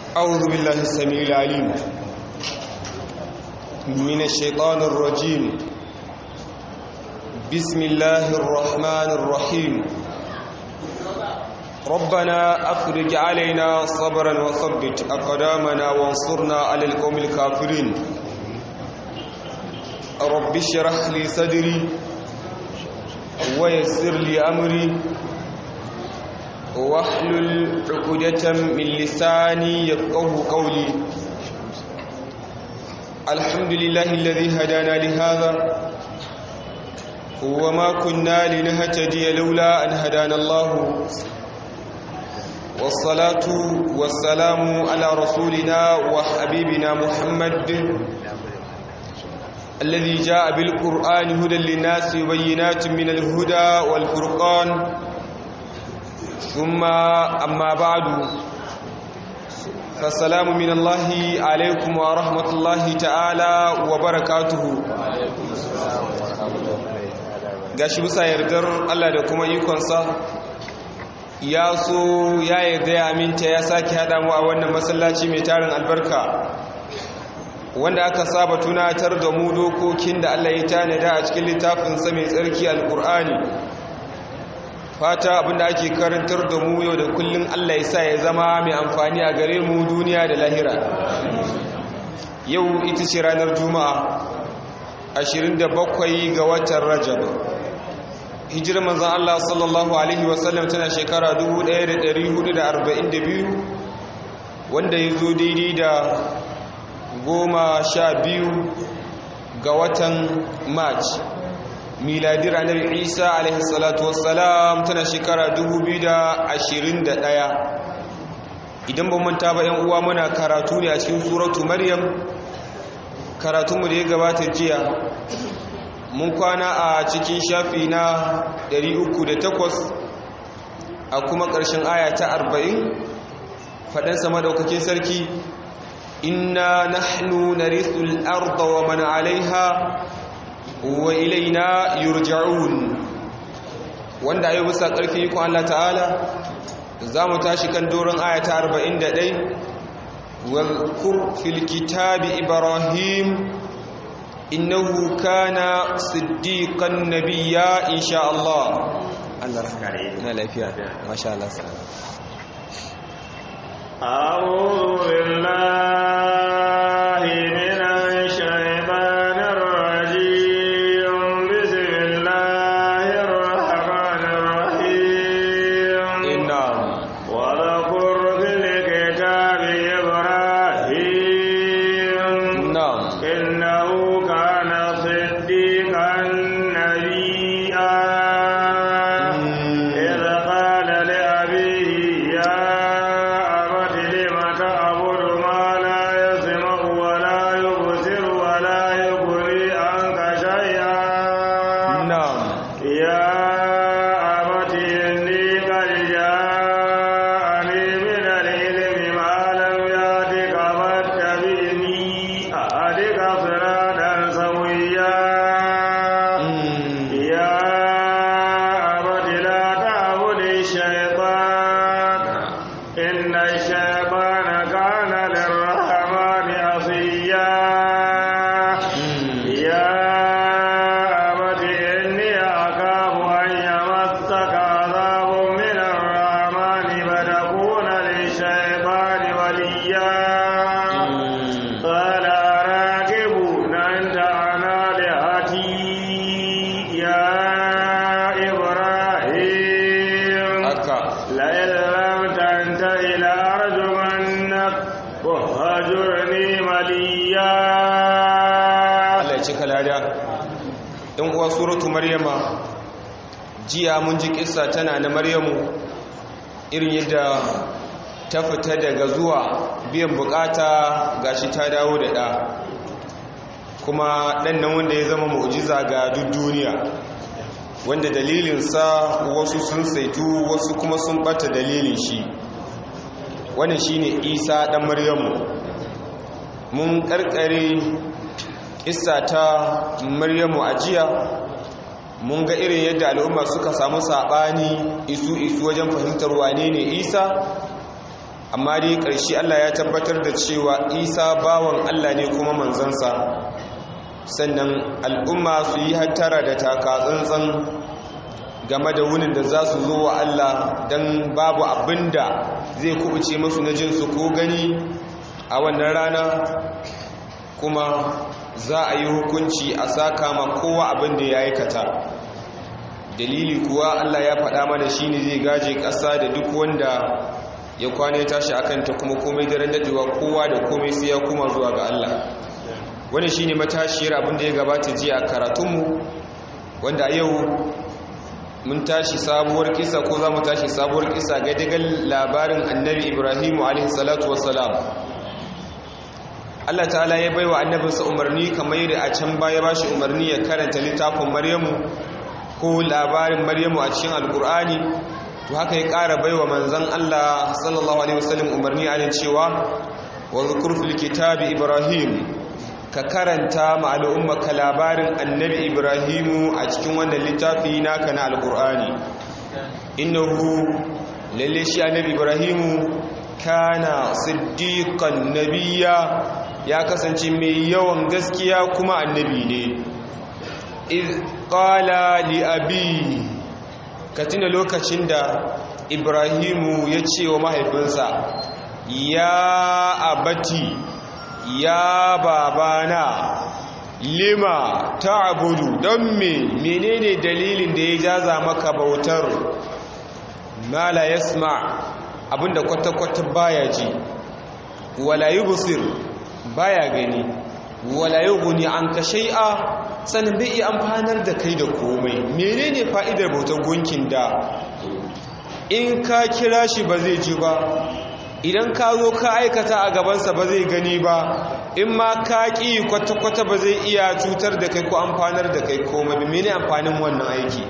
أعوذ بالله السميع العليم من الشيطان الرجيم بسم الله الرحمن الرحيم ربنا أفرج علينا صبرا وثبت أقدامنا وانصرنا على القوم الكافرين رب اشرح لي صدري ويسر لي أمري واحلل عقدة من لساني يفقه قولي الحمد لله الذي هدانا لهذا وما كنا لنهتدي لولا أن هدانا الله والصلاة والسلام على رسولنا وحبيبنا محمد الذي جاء بالقرآن هدى للناس وبينات من الهدى والفرقان ثم أما بعد فالسلام من الله عليكم ورحمة الله تعالى وبركاته gashi bisa yardar Allah da kuma ikonsa ya so ya yarda ya aminta ya sake haɗa mu a wannan masallaci mai tarin albarka wanda aka saba tunatar da mu dokokin da Allah ya tanada a cikin littafinsa mai tsarki alkur'ani fata abinda ake karantar da mu yau da kullum Allah ya sa ya zama mai amfani a gare mu duniya da lahira yau ita ce ranar juma'a 27 ga watan rajab hijirar manzan Allah sallallahu alaihi wasallam tana shekara 1442 wanda ya zo daidai da goma sha biyu ga watan march miladi ranar isa alaihi salatu wassalam tana shekara 2021 idan ba manta ba yan uwa muna karatu ne a cikin suratu maryam karatunmu da ya gabata jiya mun kwana a cikin shafi na 308 a kuma ƙarshen aya ta 40 faɗansa madaukakin sarki inna nahnu narithul arda wa man alaiha wa ilaina yurja'un wanda ayi bisa ƙarfi ikon Allah ta'ala za mu tashi kan doron ayata 41 wal fil kitabi ibrahim innahu kana siddiqan nabiyya insha Allah Allah rahmare na lafiya masha Allah أعوذ بالله من الشيطان suratu maryama jiya mun ji kissa tana na maryamu irin yadda ta fita daga zuwa biyan bukata gashi ta dawo da ɗa kuma ɗan nan wanda ya zama mu'jiza ga duk duniya wanda dalilinsa wasu sun saitu wasu kuma sun ɓata dalilin shi wannan shine isa ɗan maryamu mun ƙarƙare kissa ta maryamu a jiya mun ga irin yadda al'umma suka samu saɓani isu isu wajen fahimtar wane ne isa amma dai ƙarshe Allah ya tabbatar da cewa isa bawan Allah ne kuma manzansa sannan al'umma su yi hattara da taka tsantsan game da wunin da za su zo wa Allah don babu abin da zai kubuce musu na jinsu ko gani a wannan rana kuma za a yi hukunci a saka ma kowa abin da ya aikata dalili kuwa Allah ya faɗa mana shi ne zai gaje ƙasa da duk wanda ya kwane tashi a kanta kuma komai daren daɗewa kowa da komai sai ya kuma zuwa ga Allah wani shi ne matashiyar abin da ya gabata jiya a karatunmu wanda a yau mun tashi sabuwar kisa ko za mu tashi sabuwar kisa ga dagal labarin annabi ibrahimu alaihissalatu wassalam Allah ta'ala ya baiwa annabinsa umarni kamar yadda a can baya ba shi umarni ya karanta littafin maryamu ko labarin maryamu a cikin alkur'ani to haka ya ƙara baiwa manzon Allah sallallahu alaihi wasallam umarni a cewa wa zkur fil kitabi ibrahim ka karanta ma al'ummaka labarin annabi ibrahimu a cikin wannan littafi naka na alkur'ani innahu lalle shi annabi ibrahimu kana siddiqan nabiyya ya kasance mai yawan gaskiya kuma annabi ne iz qala li abi ka tuna lokacin da ibrahimu ya ce wa mahaifinsa ya abati ya babana lima ta'budu don me menene dalilin da ya jaza maka bautar ma la yasma abinda kwata-kwata baya ji wala yubsir baya gani wala yughni anka shay'a sanin bai iya amfanar da kai da komai menene fa'idar bautar gunkin da in ka kira shi ba zai ji ba idan ka zo ka aikata a gabansa ba zai gani ba in ma ka ƙi kwata-kwata ba zai iya cutar da kai ko amfanar da kai komai ba mene amfanin wannan aiki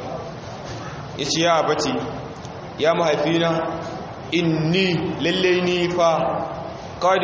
ya ce ya abati ya mahaifina inni lallai ni fa qad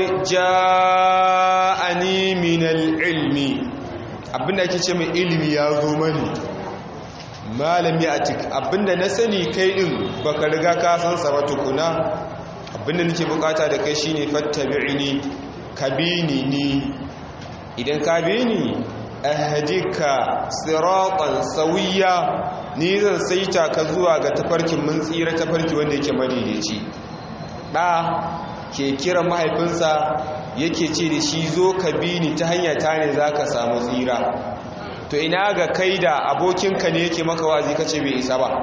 ja'ani min al-ilmi abinda ake ce mai ilimi ya zo mani malami atik abinda na sani kai din baka riga ka san sa ba tukuna abinda nake bukata da kai shine fattabi'ni kabini ni idan ka bi ni ahdika siratan sawiya ni zan saita ka zuwa ga tafarkin mun tsira tafarki wanda yake madaidaici da ke kira mahaifinsa yake ce da shi zo ka bi ni ta hanya ta ne za ka samu tsira to ina ga kai da abokinka ne yake maka wazi kace bai isa ba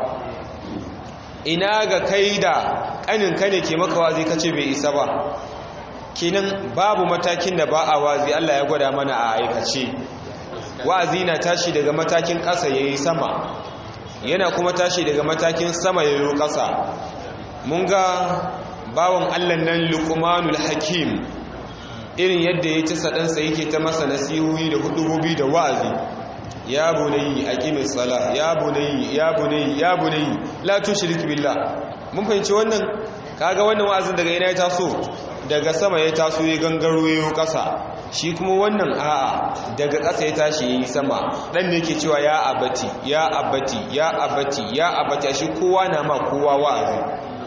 ina ga kai da ƙaninka ne ke maka wazi kace bai isa ba kenan babu matakin da ba a wazi Allah ya gwada mana a aikace wazi na tashi daga matakin ƙasa ya yi sama yana kuma tashi daga matakin sama ya yi ƙasa mun ga bawan Allah nan luqmanul hakim irin yadda ya ci saɗansa yake ta masa nasihohi da hudubobi da wa'azi ya bunayi aqimis sala ya bunayi ya bunayi ya bunayi la tushrik billah mun fahimci wannan kaga wannan wa'azin daga ina ya taso daga sama ya taso ya gangaro yayo ƙasa shi kuma wannan a'a daga ƙasa ya tashi yayi sama dan ne yake cewa ya abati ya abati ya abati ya abati shi kowa na ma kowa wa'azi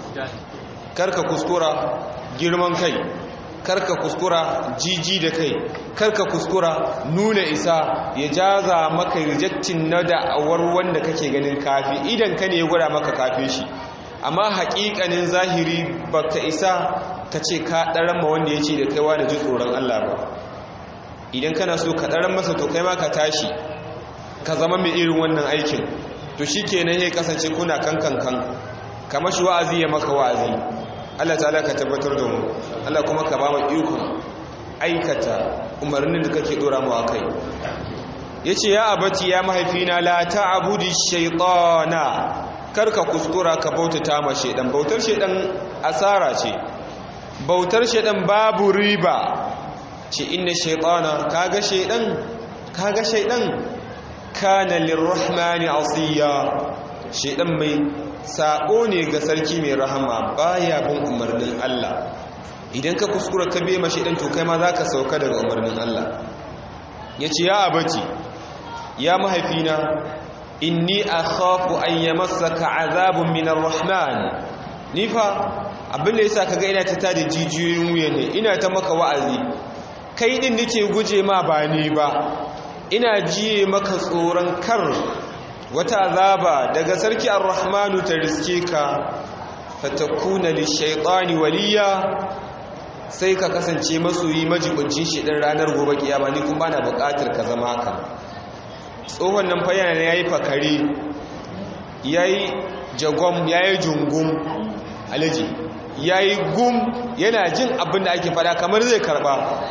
karka kuskura girman kai karka kuskura jiji da kai karka kuskura nuna isa ya jaza maka rejectin na da'awar wanda kake ganin kafi idan ka ne ya gwada maka kafin shi amma haƙiƙanin zahiri baka isa ka ce ka ɗaran ma wanda ya ce da kaiwa da ji tsoron Allah ba idan kana so ka ɗaran masa to kai ma ka tashi ka zama mai irin wannan aikin to shi kenan ya kasance kuna kan kankan kamar shi wa'azi ya maka wa'azi Allah ta'ala ka tabbatar da mu Allah kuma ka ba mu ikon aikata umarnin da kake dora mu akai yace ya abati ya mahaifina la ta'budi shaytana karka kuskura ka bautata ma shedan bautar shedan asara ce bautar shedan babu riba ce inna shaytana kaga shedan kaga shedan kana lirrahmani asiya shedan mai sabo ne ga sarki mai rahama baya bin umarnin Allah idan ka kuskura ka biye mashi dan to kai ma zaka sauka daga umarnin Allah yace ya abati ya mahaifina inni akhafu an yamassaka azabun min arrahman ni fa abin da yasa kaga ina ta tada jijiyoyin wuya ne ina ta maka wa'azi kai din nake guje ma ba ni ba ina jiye maka tsoron kar wata azaba daga sarki ar-rahmanu ta riske ka fatakuna lishaitani waliya sai ka kasance masoyi majibincin shi din ranar gobe kiyama ni kuma bana buƙatar ka zama haka tsohon nan fa yana yayi fakare yayi jagom yayi jungum alaji yayi gum yana jin abin da ake fada kamar zai karba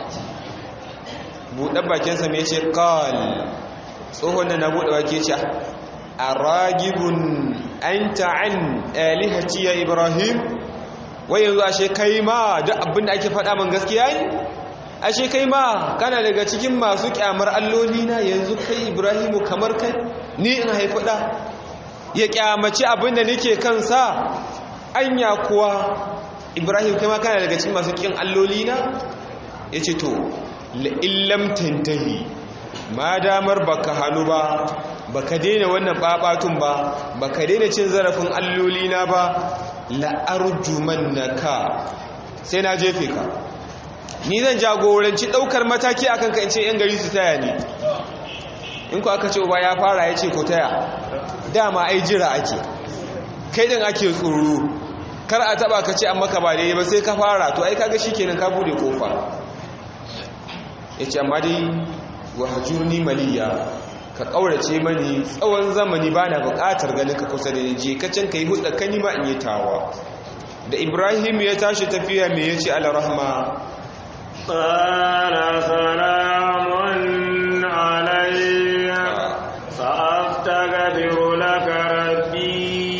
buɗe bakinsa mai ce qal tsohon nan na buɗe baki ce aragibun anta an alihati ya ibrahim wai yanzu ashe kai ma duk abin da ake faɗa man gaskiya ne ashe kai ma kana daga cikin masu kyamar alloli na yanzu kai ibrahimu kamar kai ni in haifi ɗa ya kyamaci abin da nake kansa anya kuwa ibrahim kai ma kana daga cikin masu kin alloli na ya ce to la'illam tantahi ma damar baka hannu ba baka daina wannan babatun ba baka daina cin zarafin alloli na ba la'arjumannaka sai na jefe ka ni zan jagoranci daukar mataki akan ka in ce yan gari su taya ni in ku aka ce uba ya fara ya ce ko taya dama ai jira ake kai din ake tsoro kar a taba ka ce an maka ba daidai ba sai ka fara to ai kaga shikenan ka bude kofa yace amma dai wahjurni maliya ka ƙaurace mani tsawon zamani ba na buƙatar ganin ka kusa da je kacin ka yi hudu kani ma in yi tawa da ibrahim ya tashi tafiya mai ya ce alarahma ƙara salamun alayya sa'afta gafiru laka rabbi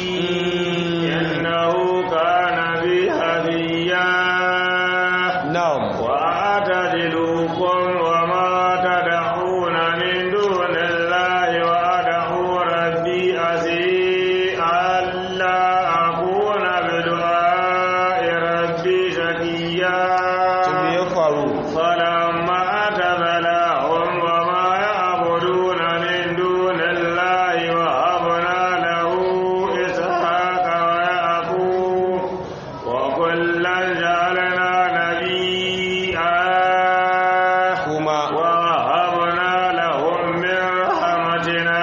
innahu kana bi hafiya na'am wa atadilukum wa ma tad'una min dunillahi wa ad'u rabbi asi alla akuna bi du'a'i rabbi shaqiya to me ya faru فلما اعتزلهم وما يعبدون من دون الله وهبنا له إسحاق ويعقوب وكلا جعلنا نبيا kuma ووهبنا لهم من رحمتنا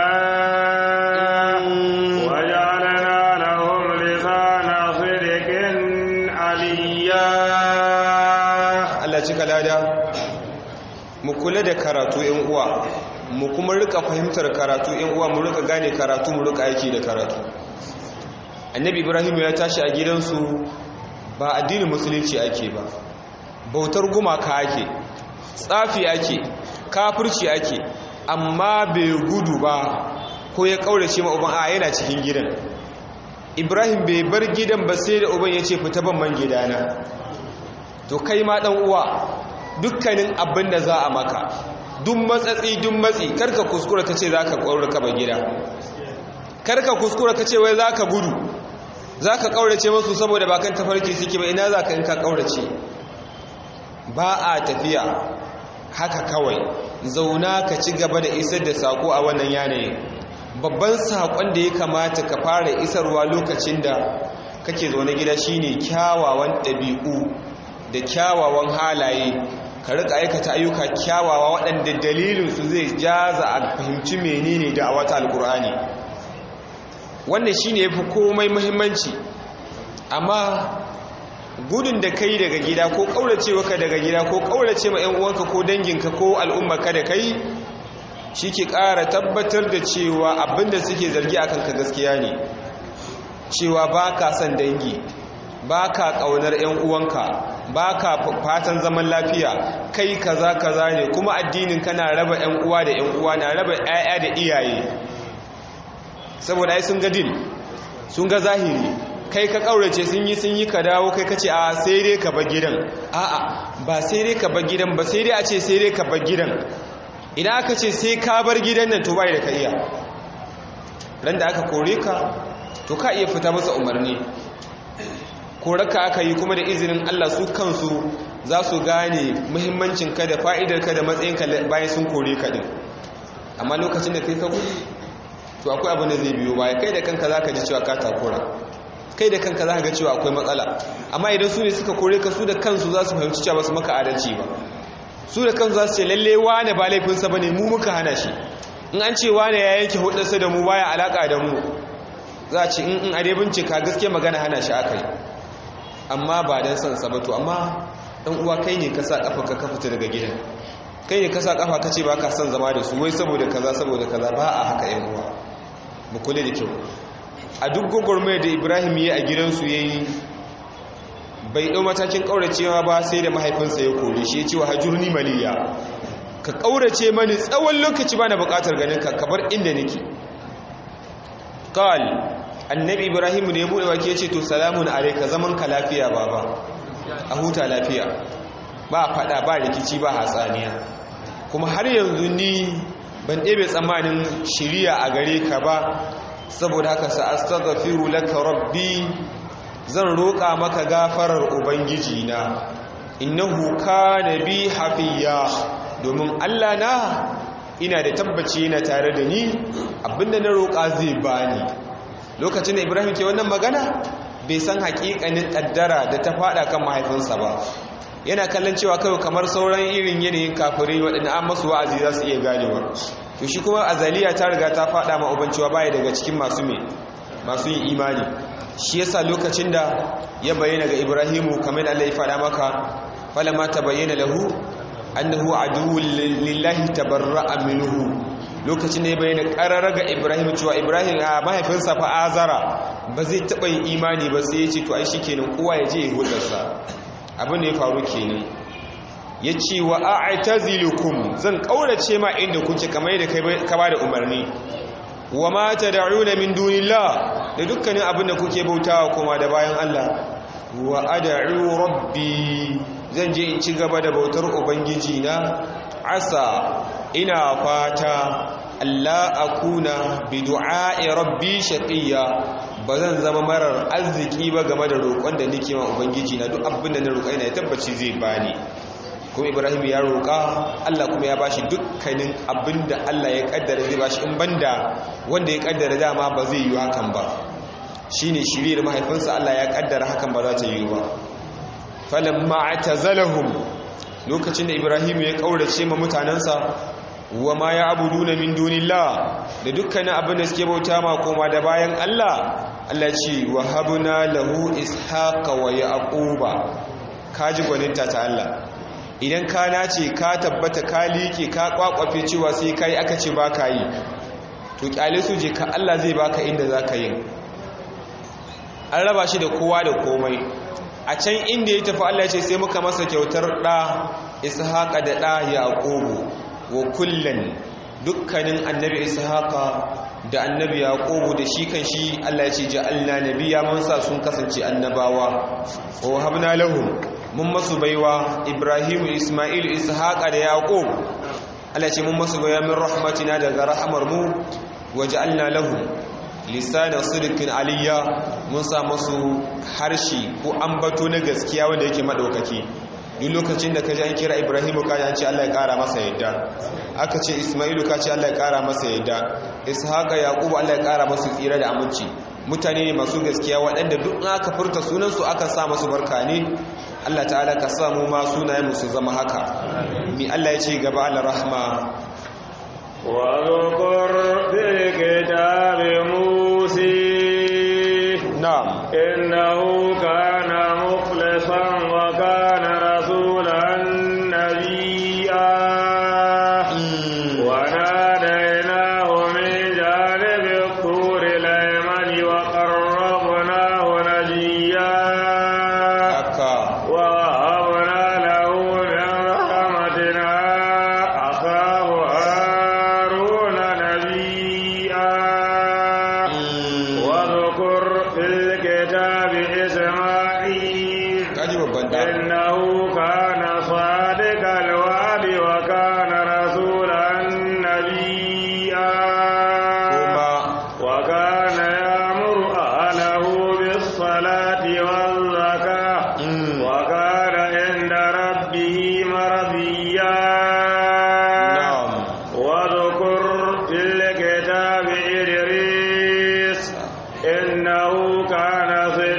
وجعلنا لهم لسان صدق عليا Allah cika lada mu kula da karatu yan uwa mu kuma rika fahimtar karatu yan uwa mu rika gane karatu mu rika aiki da karatu annabi ibrahim ya tashi a gidansu ba addinin musulunci ake ba bautar gumaka ake tsafi ake kafirci ake amma bai gudu ba ko ya kaurace ma uban a yana cikin gidan ibrahim bai bar gidan ba sai da uban ya ce fita ban man gidana to kai ma dan uwa dukkanin abin da za a maka duk matsatsi duk matsi karka kuskura ka ce za ka ƙauraka ba gida karka kuskura ka ce wai za ka gudu za ka ƙaurace masu saboda ba kan tafarki suke ba ina za ka in ka ƙaurace ba a tafiya haka kawai zauna ka ci gaba da isar da saƙo a wannan yanayin babban saƙon da ya kamata ka fara isarwa lokacin da kake zaune gida shine kyawawan ɗabi'u da kyawawan halaye ka rika aikata ayyuka kyawawa waɗanda dalilinsu zai jaza a fahimci menene da a wata alkur'ani wannan shine yafi komai muhimmanci amma gudun da kai daga gida ko kaurace ka daga gida ko kaurace ma ƴan uwanka ko danginka ko al'ummarka da kai shike ƙara tabbatar da cewa abinda suke zargi akan ka gaskiya ne cewa baka son dangi baka ƙaunar ƴan uwanka baka fatan zaman lafiya kai kaza kaza ne kuma addinin kana raba ƴan uwa da ƴan uwa na raba ƴaƴa da iyaye saboda ai sun ga din sun ga zahiri kai ka kaurace sun yi sun yi ka dawo kai ka ce a sai dai ka bar gidan a'a ba sai dai ka bar gidan ba sai dai a ce sai dai ka bar gidan idan aka ce sai ka bar gidan nan to bai da ka iya ran da aka kore ka to ka iya fita masa umarni koraka aka yi kuma da izinin Allah su kansu za su gane muhimmancin ka da fa'idar ka da matsayin ka bayan sun kore ka din amma lokacin da kai ka gudu to akwai abin da zai biyo baya kai da kanka za ka ji cewa ka takura kai da kanka za ka ga cewa akwai matsala amma idan su ne suka kore ka su da kansu za su fahimci cewa ba su maka adalci ba su da kansu za su ce lalle wane ba laifinsa ba ne mu muka hana shi in an ce wane ya yanke hudarsa da mu baya alaka da mu za a ce in in ade bincika gaske magana hana shi aka yi amma ba don son sa ba to amma dan uwa kai ne ka sa kafa ka fita daga gidan kai ne ka sa kafa ka ce ba ka son zama da su wai saboda kaza saboda kaza ba a haka yan uwa mu kula da kyau a duk gwagwarmayar da ibrahim ya a gidansu ya yi bai ɗau matakin ƙauracewa ba sai da mahaifinsa ya kore shi ya ce wa hajjurni maliya ka ƙaurace mani tsawon lokaci ba na buƙatar ganin ka kabar inda nake kawal annabi ibrahim ne ya buɗe wake ya ce to salamun alaika zaman ka lafiya baba a huta lafiya ba faɗa ba rikici ba hatsaniya kuma har yanzu ni ban ɗebe tsammanin shiriya a gare ka ba saboda haka sa'astaghfiru laka rabbi zan roƙa maka gafarar ubangiji na innahu kana bi hafiya domin Allah na ina da tabbaci yana tare da ni abinda na roƙa zai bani lokacin da Ibrahim ke wannan magana bai san haƙiƙanin ƙaddara da ta faɗa kan mahaifinsa ba yana kallon cewa kawai kamar sauran irin yanayin kafirai waɗanda an masu wa'azi za su iya ganewa to shi kuma azaliya ta riga ta fada ma uban cewa baya daga cikin masu me masu yin imani shi yasa lokacin da ya bayyana ga Ibrahimu kamar Allah ya fada maka falamma tabayyana lahu annahu aduwwun lillahi tabarra'a minhu lokacin da ya bayyana qarara ga Ibrahim cewa Ibrahim a mahaifinsa fa azara ba zai taba yin imani ba sai ya ce to ai shikenan kowa ya je ya hudarsa abin da ya faru kenan ya ce wa a'tazilukum zan kaurace ma inda kuke kamar yadda ka ba da umarni wa ma tad'una min dunillah da dukkanin abin da kuke bautawa kuma da bayan Allah wa ad'u rabbi zan je in ci gaba da bautar ubangiji na asa ina fata Allah akuna bi du'a'i rabbi shaqiya ba zan zama marar arziki ba game da roƙon da nake ma ubangiji na duk abin da na roƙa ina tabbaci zai bani kuma ibrahim ya roƙa allah kuma ya bashi dukkanin abin da allah ya kaddara zai bashi in banda wanda ya kaddara dama ba zai yi hakan ba shine shiriyar mahaifinsa allah ya kaddara hakan ba za ta yi ba falamma atazalahum lokacin da ibrahim ya kaurace ma mutanensa wa ma ya abuduna min dunillah da dukkanin abin da suke bauta ma koma da bayan allah allah ce wa habna lahu ishaqa wa yaquba kaji gwaninta ta allah idan ka nace ka tabbata ka liƙe ka kwakwafe cewa sai ka yi aka ce ba ka yi to kyale su je ka Allah zai baka inda za ka yi an raba shi da kowa da komai a can inda ya tafi Allah ce sai muka masa kyautar ɗa ishaqa da ɗa yaqubu wa kullan dukkanin annabi ishaqa da annabi yaqubu da shi kan shi Allah ya ce ja'alna nabiyya mun sa sun kasance annabawa wa habna lahum mun masu baiwa ibrahimu ismailu ishaqa da yaqub Allah ce mun masu baiwa min rahmatina daga rahamar mu waja'alna lahum lisana sidqin aliyya mun sa masu harshe ko ambato na gaskiya wanda yake madaukaki duk lokacin da ka ji an kira ibrahimu ka ji an ce Allah ya kara masa yadda aka ce ismailu ka ce Allah ya kara masa yadda ishaqa yaqubu Allah ya kara masu tsira da aminci mutane ne masu gaskiya waɗanda duk aka furta sunansu aka sa masu barka ne Allah ta'ala ka samu ma sunayen musu zama haka mi Allah ya ce gaba al-rahma wa zukur fi kitabi musi na'am innahu kana mukhlisan wa kana rasulan nabiyya wa nadainahu min janibi الطور الأيمن وقربناه نجيا haka ووهبنا له من رحمتنا أخاه هارون نبيا واذكر في الكتاب إسماعيل kaji babban da إنه كان صادق الوعد وكان رسولا نبيا kuma وكان يأمر أهله بالصلاة والزكاة mm, وكان عند ربه مرضيا na'am واذكر في الكتاب إدريس إنه كان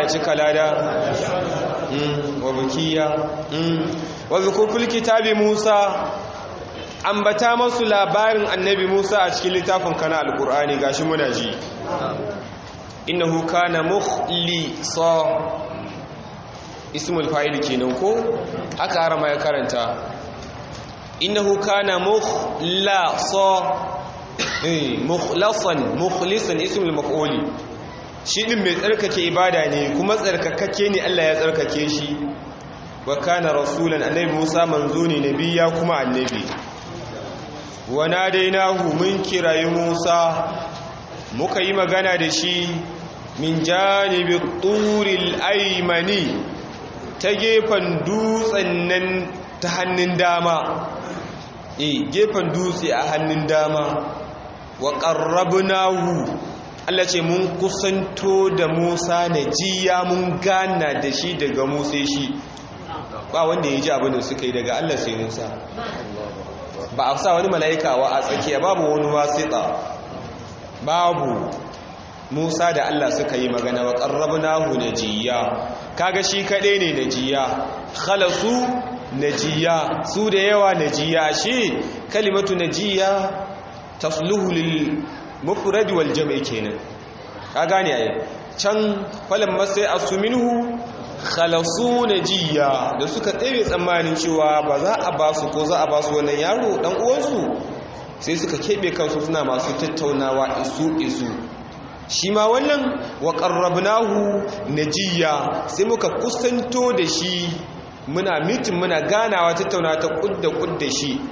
cika lada wa bukiya wa zukuful kitabi Musa ambata masu labarin annabi Musa a cikin littafin kana alkur'ani gashi muna ji innahu kana mukhlisa ismul fa'il kenan ko aka harama ya karanta innahu kana mukhlasa eh mukhlasan mukhlisan ismul maf'uli shi din mai tsarkake ibada ne kuma tsarkakake ne Allah ya tsarkake shi wa kana rasulan annabi Musa manzo ne nabiya kuma annabi wa nadainahu mun kirayi Musa muka yi magana da shi min janibi turil aymani ta gefen dutsen nan ta hannun dama eh gefen dutse a hannun dama wa qarrabnahu Allah ce mun kusanto da Musa najiya mun gana da shi daga Musa shi ba wanda ya ji abin da suka yi daga Allah sai Musa ba a sa wani mala'ika wa a tsakiya babu wani wasita babu Musa da Allah suka yi magana wa qarrabnahu najiya kaga shi kadai ne najiya khalasu najiya su da yawa najiya shi kalimatu najiya tasluhu lil mufrad wal jam'i kenan ka gane ai can falan masai asuminhu khalasu najiya da suka tsere tsammanin cewa ba za a ba su ko za a ba su wannan yaro dan uwansu sai suka kebe kansu suna masu tattaunawa isu isu shi ma wannan wa qarrabnahu najiya sai muka kusanto da shi muna mitin muna ganawa tattaunawa ta kudda kudda shi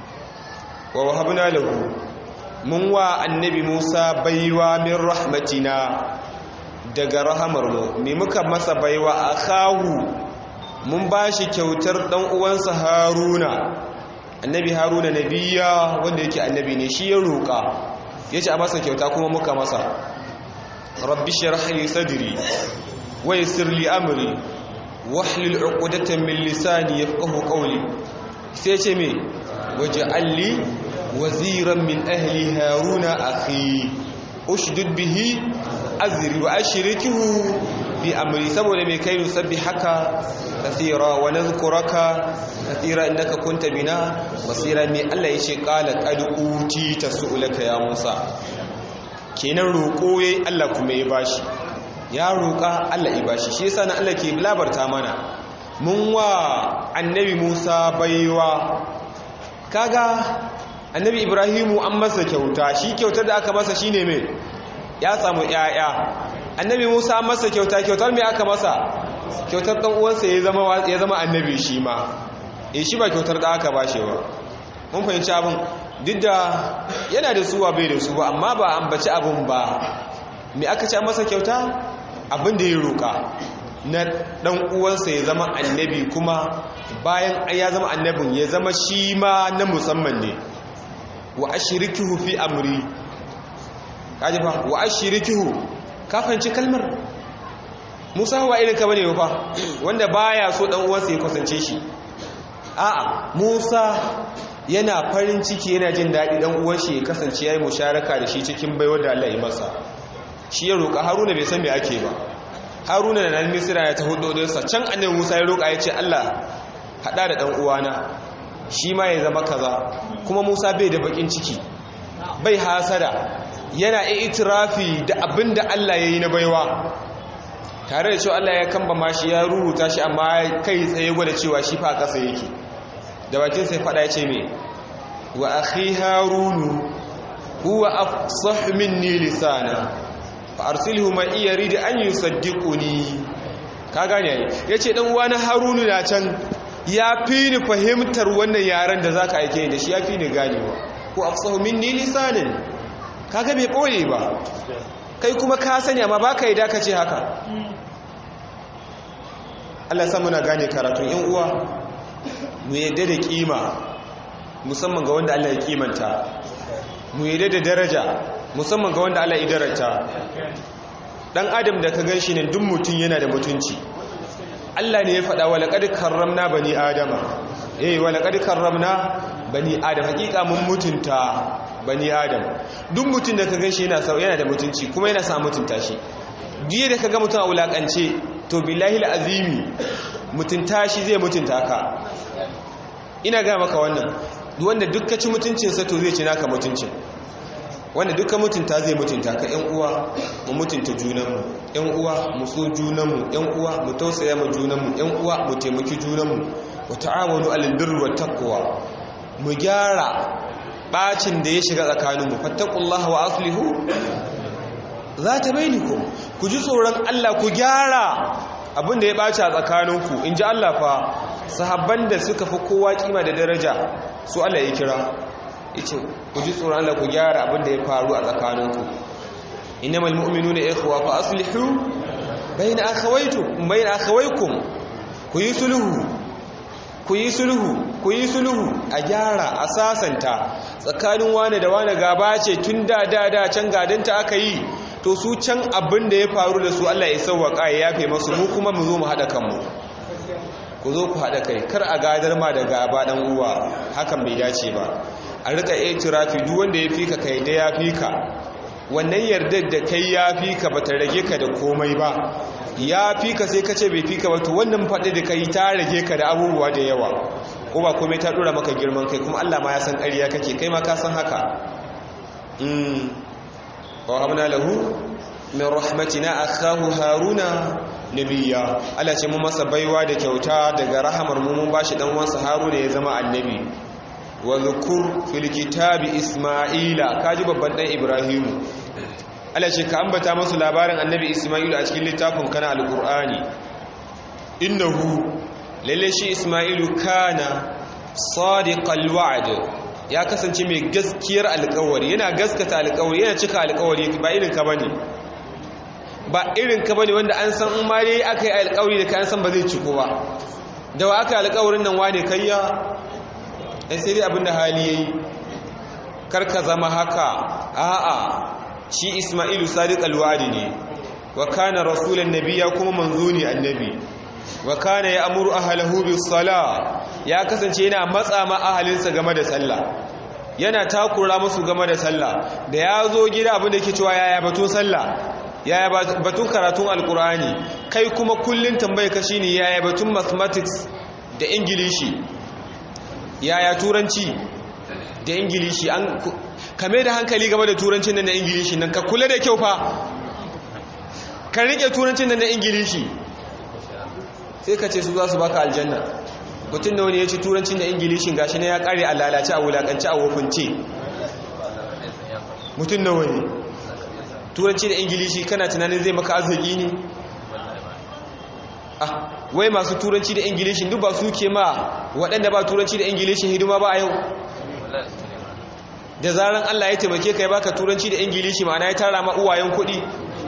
wa wahabna lahu mun wa annabi Musa baiwa min rahmatina daga rahamarmu me muka masa baiwa akahu mun bashi kyautar dan uwansa Haruna annabi Haruna nabiya wanda yake annabi ne shi ya roka yace a masa kyauta kuma muka masa rabbi shrah li sadri wa yassir li amri wahlul 'uqdatan min lisani yafqahu qawli sai ce me waj'al li waziran min ahli haruna akhi ushdud bihi azri wa ashrikihu bi amri saboda mai kai nusabbi haka kathira wa nadhkuraka kathira innaka kunta bina basira mai Allah yace qala qad uti tasulaka ya Musa kenan roko yayi Allah kuma ya bashi ya roka Allah ya bashi shi yasa na Allah ke labarta mana mun wa annabi Musa baiwa kaga annabi ibrahimu an masa kyauta shi kyautar da aka masa shine mai ya samu yaya annabi musa an masa kyauta kyautar mai aka masa kyautar dan uwansa ya zama ya zama annabi shi ma eh shi ba kyautar da aka bashi ba mun fahimci abin duk da yana da suwa bai da su ba amma ba ambaci abin ba me aka ce masa kyauta abin da ya roka na dan uwansa ya zama annabi kuma bayan ya zama annabin ya zama shi ma na musamman ne wa ashirikihu fi amri kaji fa wa ashirikihu ka fahimci kalmar Musa wa irin ka bane fa wanda baya so dan uwansa ya kusance shi a'a Musa yana farin ciki yana jin daɗi dan uwan shi ya kasance yayi musharaka da shi cikin baiwar da Allah ya masa shi ya roƙa Haruna bai san me ake ba Haruna da nan Misra ya ta hudo sa can annabi Musa ya roƙa ya ce Allah hada da dan uwana shi ma ya zama kaza kuma Musa bai da bakin ciki bai hasada yana itirafi da abin da Allah ya yi na baiwa tare da cewa Allah ya kamba ma shi ya rubuta shi amma kai tsaye gwada cewa shi fa kasa yake da bakin sai fada ya ce me wa akhi harunu huwa afsah minni lisana fa arsilhu ma iya rid an yusaddiquni ka gane ai yace dan uwa na harunu na can ya fi ni fahimtar wannan yaren da za ka aike da shi ya fi ni ganewa ko afsahu minni lisanin kaga bai ɓoye ba kai kuma ka sani amma ba ka yi dakace haka Allah san muna gane karatun yan uwa mu yadda da kima musamman ga wanda Allah ya kimanta mu yadda da daraja musamman ga wanda Allah ya darata dan adam da ka gan shi ne duk mutum yana da mutunci Allah ne ya faɗa wa laƙad karramna bani adama eh wa laƙad karramna bani adam hakika mun mutunta bani adam duk mutum da ka ganshi yana sau yana da mutunci kuma yana sa mutunta shi diye da ka ga mutum a wulakance to billahi azimi mutunta shi zai mutunta ka ina ga maka wannan wanda duk ka ci mutuncinsa to zai ci naka mutuncin wanda duka mutunta zai mutunta ka yan uwa mu mutunta junanmu yan uwa mu so junanmu yan uwa mu tausaya ma junanmu yan uwa mu taimaki junanmu wa ta'awanu alal birri wat taqwa mu gyara bacin da ya shiga tsakaninmu fattaqullaha wa aslihu zata bainakum ku ji tsoron Allah ku gyara abin da ya ɓaci a tsakaninku in ji Allah fa sahabban da suka fi kowa kima da daraja su Allah ya kira yace ku ji tsoron Allah ku gyara abin da ya faru a tsakaninku innamal mu'minuna ikhwa fa aslihu bayna akhawaykum bayna akhawaykum ku yi sulhu ku yi sulhu ku yi sulhu a gyara a sasanta tsakanin wane da wane gaba ce tun da da da can gadanta aka yi to su can abin da ya faru da su Allah ya sauwaka ya yafe masu mu kuma mu zo mu haɗa kanmu ku zo ku haɗa kai kar a gadar ma da gaba ɗan uwa hakan bai dace ba a rika itirafi duk wanda ya fika kai da ya fika wannan yardar da kai ya fika bata rage ka da komai ba ya fika sai ka ce bai fika ba to wannan faɗi da kai ta rage ka da abubuwa da yawa ko ba komai ta ɗora maka girman kai kuma Allah ma ya san ƙarya kake kai ma ka san haka ووهبنا له من رحمتنا أخاه هارون نبيا Allah ce mu masa baiwa da kyauta daga rahamar mu mun bashi dan uwansa Haruna ya zama annabi wa zukur fil kitabi Isma'ila kaji babban dan Ibrahimu Allah ce ka ambata masu labarin annabi Isma'ilu a cikin littafin kana alqur'ani innahu lalle shi Isma'ilu kana sadiqal wa'd ya kasance mai gaskiyar alkawari yana gaskata alkawari yana cika alkawari ba irin ka bane ba irin ka bane wanda an san in ma dai aka yi alkawari da kayan san ba zai ciko ba da wa aka alkawarin nan wane kayya dan sai dai abinda hali yayi kar ka zama haka a'a shi Isma'ilu sadiq alwadi ne wa kana rasulan nabiyya kuma manzo ne annabi wa kana ya'muru ahlahu bis sala ya kasance yana matsa ma ahalinsa game da sallah yana takura musu game da sallah da ya zo gida abin da yake cewa yaya batun sallah yaya batun karatun alkur'ani kai kuma kullun tambaye ka shine yaya batun mathematics da ingilishi yaya turanci da ingilishi an kame da hankali game da turancin nan da ingilishi nan ka kula da kyau fa ka rike turancin nan da ingilishi sai ka ce su za su baka aljanna mutum da wani ya ci turancin da ingilishin gashi na ya kare a lalace a wulakanci a wofince mutum da wani turanci da ingilishi kana tunanin zai maka arziki ne ah wai masu turanci da ingilishin duk ba su ke ma waɗanda ba turanci da ingilishin hidima ba a yau da zaran Allah ya taimake ka ya baka turanci da ingilishi ma'ana ya tara ma uwayen kuɗi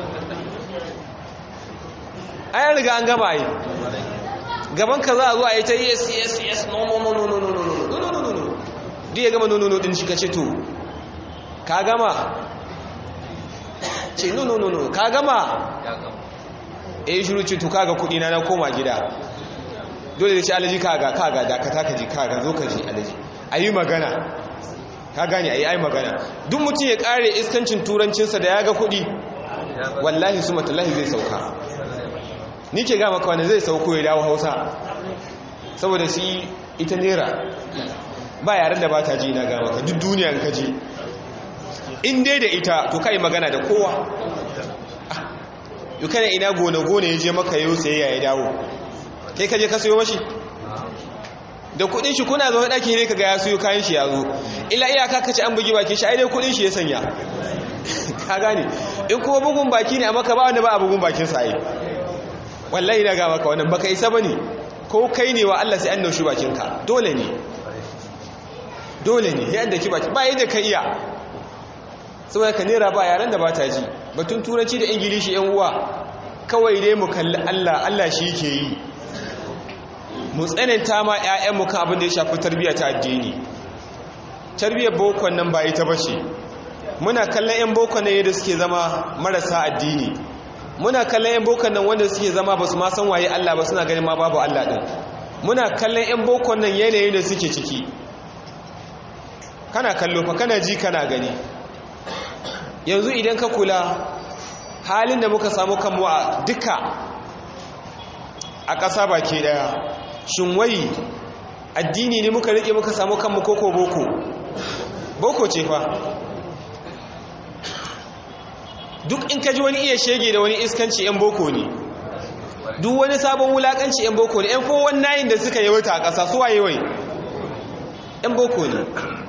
ayan riga an gama yi gaban ka za a zo a yi ta yes yes yes no no no no no no no no no no no no duk ya gama no no no din shi ka ce to ka gama ce no no no no ka gama e yi shiru ce to kaga kudi na na koma gida dole da ce alaji kaga kaga dakata ka ji kaga zo ka ji alaji a yi magana ka gane a yi ai magana duk mutum ya kare iskancin turancinsa da ya ga kudi wallahi su matallahi zai sauka ni ke gama kawai zai sauko ya dawo hausa saboda shi ita nera ba yaren da ba ta ji na gama ka duk duniya ka ji in dai da ita to ka yi magana da kowa yi kana ina gone-gone ya je maka yau sai ya dawo kai ka je ka sayo mashi da kudin shi kuna zo ɗaki ne ka ga ya sayo kayan shi ya zo ila iyaka ka ci an bugi baki shi ai dai kudin shi ya sanya ka gane in kuma bugun baki ne a maka ba wanda ba a bugun bakin sa ai wallahi na ga maka wannan baka isa bane ko kai ne wa Allah sai an naushi bakinka dole ne dole ne yadda ki baki ba yadda ka iya saboda ka nera ba yaran da ba ta ji batun turanci da ingilishi yan uwa kawai dai mu kalli Allah Allah shi yake yi mu tsananta ma ƴaƴanmu kan abin da ya shafi tarbiyya ta addini tarbiyyar bokon nan ba ita bace muna kallon ƴan bokon nan yadda suke zama marasa addini muna kallon yan bokon nan wanda suke zama ba su ma san waye Allah ba suna ganin ma babu Allah din muna kallon yan bokon nan yanayin da suke ciki kana kallo fa kana ji kana gani yanzu idan ka kula halin da muka samu kanmu a duka a ƙasa baki ɗaya shin wai addini ne muka riƙe muka samu kanmu koko boko boko ce fa duk in ka ji wani iya shege da wani iskanci 'yan boko ne duk wani sabon wulakanci 'yan boko ne 'yan kowon nayin da suka yi wata a ƙasa su waye wai 'yan boko ne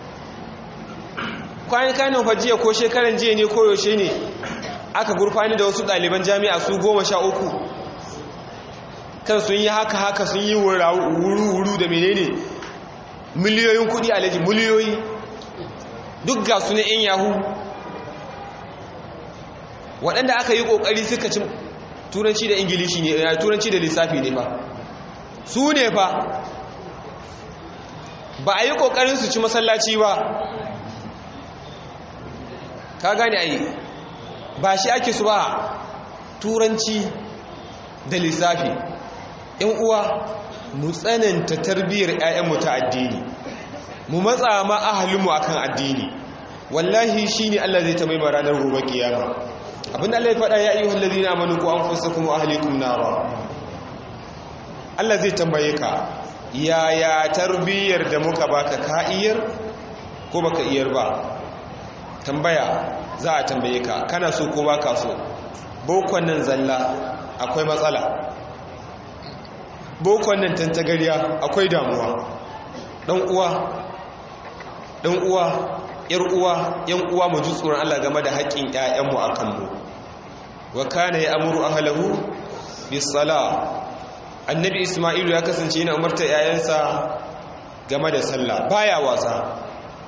kwanan kanin fajiya ko shekaran jiya ne ko yaushe ne aka gurfani da wasu ɗaliban jami'a su goma sha uku kan sun yi haka haka sun yi wuru-wuru da menene miliyoyin kudi alaji miliyoyi duk ga su na 'yan yahu waɗanda aka yi ƙoƙari suka ci turanci da ingilishi ne turanci da lissafi ne fa su ne fa ba a yi ƙoƙarin su ci masallaci ba ka gane a yi ba shi ake su ba turanci da lissafi ‘yan uwa mu tsananta tarbiyyar ‘ya'yanmu ta addini mu matsa ma ahalinmu akan addini wallahi shi ne Allah zai ta mai ranar gobe kiyama abinda Allah ya faɗa ya yi wallazi na amanu ko an fusa kuma ahalikum nara Allah zai tambaye ka yaya tarbiyyar da muka baka ka iyar ko baka iyar ba tambaya za a tambaye ka kana so ko baka so bokon nan zalla akwai matsala bokon nan tantagariya akwai damuwa dan uwa dan uwa yar uwa yan uwa mu ji tsoron Allah game da haƙƙin ƴaƴanmu akan mu wa kana ya'muru ahlahu bis sala annabi isma'ilu ya kasance yana umarta ƴaƴansa game da sallah baya wasa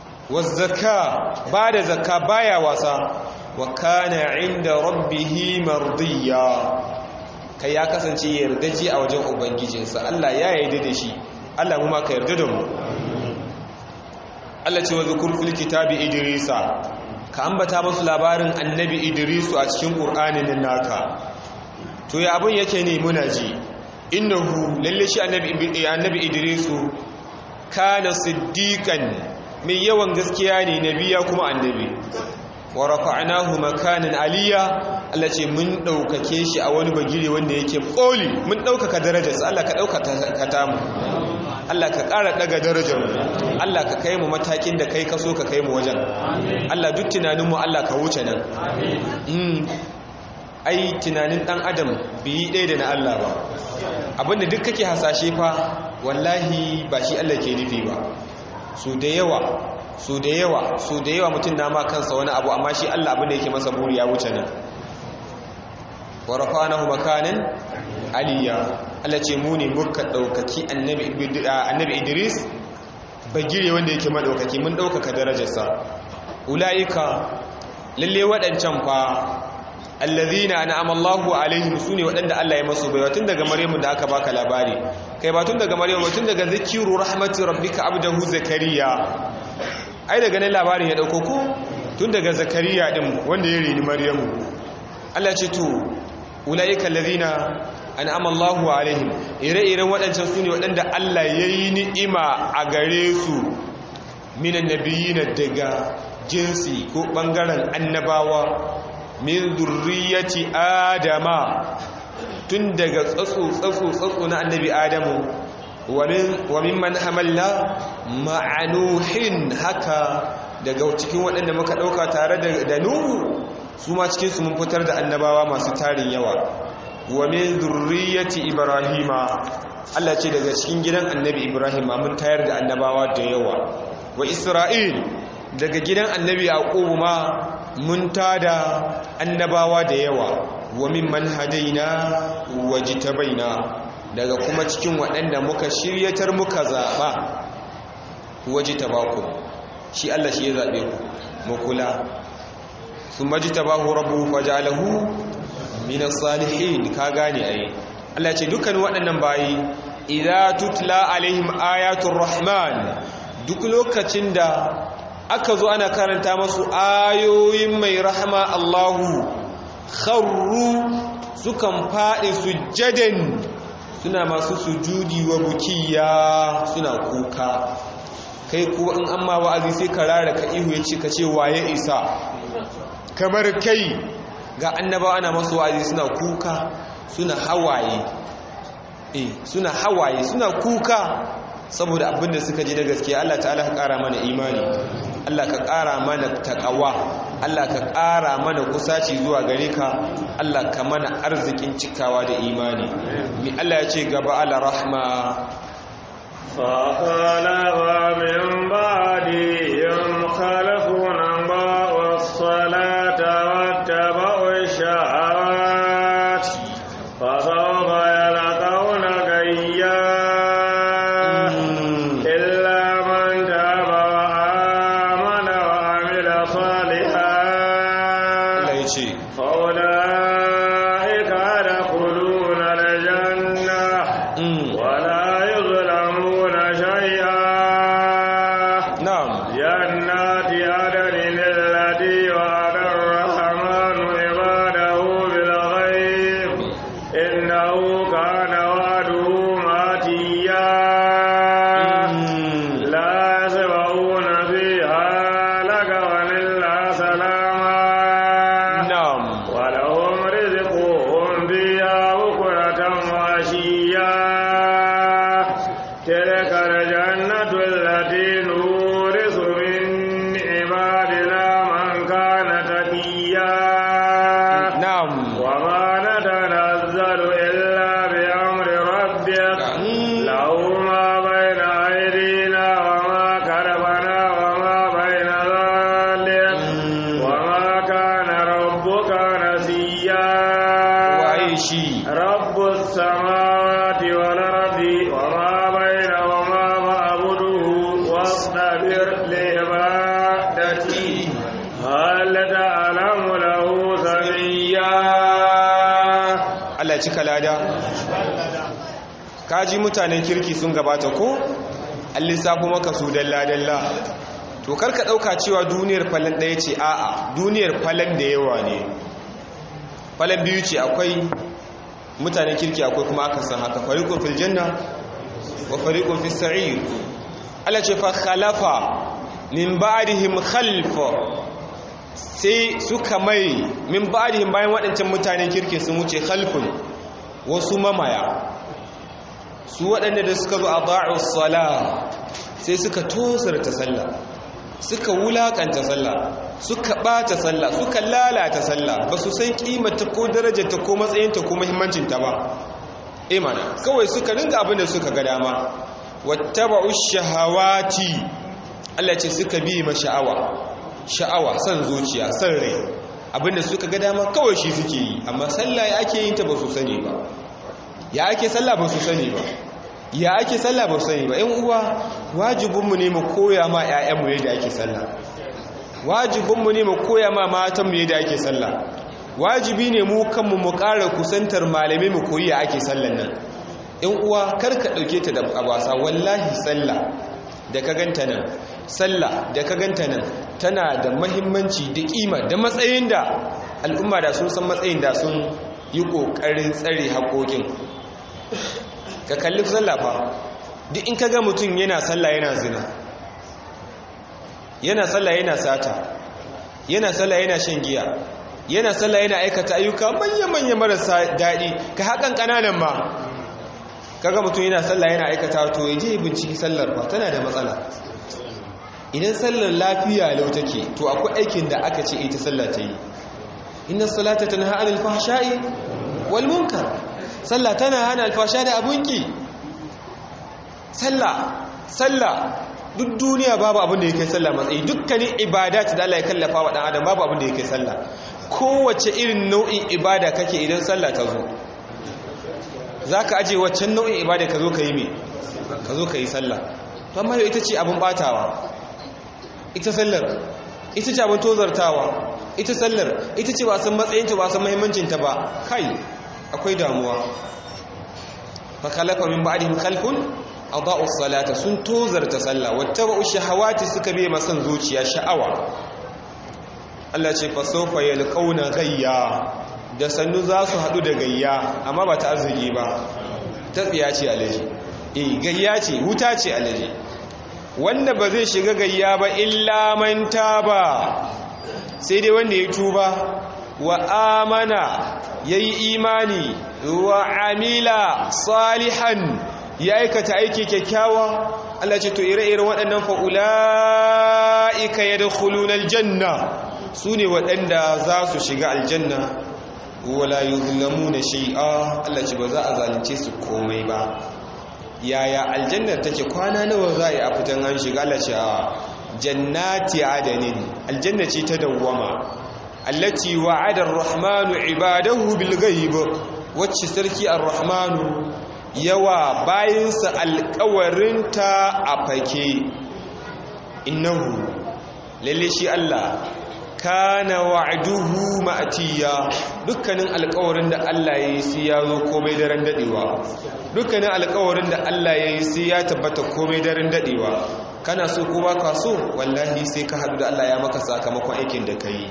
wazzaka ba da zakka baya wasa wa kana inda rabbihi mardiya kai ya kasance yardaji a wajen ubangijinsa Allah ya yarda da shi Allah mu ma ka yarda da mu Allah ce wa zukur fil kitabi idrisa ka ambata musu labarin annabi idrisu a cikin qur'anin nan naka to ya abun yake ne muna ji innahu lalle shi annabi annabi idrisu kana siddiqan mai yawan gaskiya ne nabiya kuma annabi wa rafa'nahu makanan aliya Allah ce mun daukake shi a wani bagire wanda yake koli mun daukaka darajarsa Allah ka daukaka ka tamu Allah ka ƙara daga darajar mu Allah ka kai mu matakin da kai ka so ka kai mu wajen Allah duk tunanin mu Allah ka wuce nan amin ai tunanin dan adam bi ɗaya da na Allah ba abinda duk kake hasashe fa wallahi ba shi Allah ke nufi ba su da yawa su da yawa su da yawa mutum na ma kansa wani abu amma shi Allah abin da yake masa buri ya wuce nan wa rafa'nahu makanan aliyya Allah ce mu ne muka daukaki annabi annabi Idris bagire wanda yake madaukaki mun daukaka darajarsa ulaika lalle wadancan fa allazina an'ama Allahu alaihim sune wadanda Allah ya masu baiwa tun daga Maryamu da aka baka labari kai ba tun daga Maryamu tun daga zikiru rahmati rabbika abdahu zakariya ai daga nan labarin ya dauko ku tun daga zakariya din wanda ya rini Maryamu Allah ce to ulaika allazina an'ama Allahu alaihim ire-iren wadancan sune wadanda Allah yayi ni'ima a gare su minan nabiyina daga jinsi ko bangaren annabawa min zurriyati adama tun daga tsatso tsatso tsatso na annabi adamu wa mimman hamalna ma'anuhin haka daga cikin waɗanda muka ɗauka tare da nuhu su ma cikinsu mun fitar da annabawa masu tarin yawa wa min zurriyati ibrahima Allah ce daga cikin gidan annabi ibrahim mun tayar da annabawa da yawa wa isra'il daga gidan annabi yaqub ma mun tada annabawa da yawa wa mimman hadaina wajtabaina daga kuma cikin waɗanda muka shiryatar muka zaɓa wajtabaku shi Allah shi ya zaɓe ku mu kula thumma jtabahu rabbuhu faj'alahu min as-salihin ka gane ai Allah ce dukkan waɗannan bayi idza tutla alaihim ayatul rahman duk lokacin da aka zo ana karanta masu ayoyin mai rahama Allahu kharru sukan faɗi sujjadan suna masu sujudi wa bukiya suna kuka kai kuwa in amma wa'azi sai ka rara ka ihu ya ce ka ce waye isa kamar kai ga annaba ana masu wa'azi suna kuka suna hawaye eh suna hawaye suna kuka saboda abinda suka ji na gaskiya Allah ta'ala ka ƙara mana imani Allah ka ƙara mana taƙawa Allah ka ƙara mana kusaci zuwa gare ka Allah ka mana arzikin cikawa da imani mi Allah ya ce gaba ala rahma فخلف من بعدهم خلف أضاعوا الصلاة واتبعوا الشهوات فسوف يلقون غيا إلا من تاب وآمن وعمل صالحا Allah ya ce فأولئك يدخلون الجنة mm, ولا يظلمون شيئا na'am جنات عدن التي وعد الرحمن عباده بالغيب إنه كان وعده ماتيا mm, لا يسمعون فيها لغوا إلا سلاما na'am ولهم رزقهم فيها بكرة وعشيا تلك الجنة التي نورث من عبادنا من كان تقيا na'am وما نتنزل إلا بأمر ربك Mm, له ما بين أيدينا وما خلفنا وما بين ذلك mm, وما كان ربك نسيا waye shi رب السماوات والأرض وما بينهما فاعبده واصطبر لعبادته هل تعلم له سميا Allah ya cika lada kaji mutanen kirki sun gabata ko an lissafo maka su dalla-dalla to karka ɗauka cewa duniyar falon ɗaya ce a'a duniyar falon da yawa ne falon biyu ce akwai mutanen kirki akwai kuma aka san haka fariƙon fil janna wa fariƙon fil sa'ir Allah ce fa khalafa min ba'dihim khalfa sai suka mai min ba'dihim bayan waɗancan mutanen kirki sun wuce khalfun wasu mamaya su waɗanda da suka zo a ba'u sala sai suka tosarta sallah suka wulakanta sallah suka ɓata sallah suka lalata sallah ba su san ƙimata ko darajarta ko matsayinta ko muhimmancinta ba imana kawai suka ringa abin da suka ga dama wattaba'u shahawati Allah ce suka bi ma sha'awa sha'awa san zuciya san rai abinda suka ga dama kawai shi suke yi amma sallah ya ake yin ta ba su sani ba ya ake sallah ba su sani ba ya ake sallah ba su sani ba yan uwa wajibinmu ne mu koya ma 'ya'yanmu yadda ake sallah wajibinmu ne mu koya ma matanmu yadda ake sallah wajibi ne mu kanmu mu ƙara kusantar malamai mu koyi ya ake sallan nan yan uwa kar ka ɗauke ta da abasa wallahi sallah da ka ganta nan sallah da ka ganta nan tana da mahimmanci da kima da matsayin da al'umma da sun san matsayin da sun yi ƙoƙarin tsare haƙoƙin ka kalli sallah fa duk in ka ga mutum yana sallah yana zina yana sallah yana sata yana sallah yana shan giya yana sallah yana aikata ayyuka manya-manya marasa daɗi ka haƙan ƙananan ma kaga mutum yana sallah yana aikata to ya je binciki sallar ba tana da matsala idan sallar lafiya lau take to akwai aikin da aka ce ita sallah ta yi inna salata tanha anil fahsha'i wal munkar sallah tana hana alfasha da abunki sallah sallah duk duniya babu abin da yake sallah matsayi dukkanin ibadat da Allah ya kallafa wa dan adam babu abin da yake sallah kowace irin nau'in ibada kake idan sallah ta zo zaka aje waccan nau'in ibada ka zo ka yi me ka zo ka yi sallah to amma yau ita ce abin batawa ita sallar ita ce abin tozartawa ita sallar ita ce ba san matsayinta ba san muhimmancinta ba kai akwai damuwa fa khalaqa min ba'dihim khalfun adaa'u salata sun tozarta sallah wattaba'u shahawati suka bi masan zuciya sha'awa Allah ce fa sawfa yalqauna gayya da sannu za su hadu da gayya amma ba ta arziki ba ta tsiya ce alaji eh gayya ce huta ce alaji wanda ba zai shiga gayya ba illa man taba sai dai wanda ya tuba wa amana yayi imani wa amila salihan ya aikata aiki kyakkyawa Allah ce to ire-iren waɗannan fa'ula'ika ya da aljanna su ne waɗanda za su shiga aljanna wala yi na shi'a Allah ce ba za a zalunce su komai ba yaya aljannar take kwana nawa za a yi a fitan an shiga Allah ce a jannati adanin aljanna ce ta dawwama allati wa'ada ar-rahmanu ibadahu bil ghaib wacce sarki ar-rahmanu yawa bayinsa alƙawarinta a fake innahu lalle shi Allah kana wa'duhu ma'tiya dukkanin alƙawarin da Allah yayi sai ya zo komai daren dadewa dukkanin alƙawarin da Allah yayi sai ya tabbata komai daren dadewa kana so ko ba ka so wallahi sai ka haɗu da Allah ya maka sakamakon aikin da kai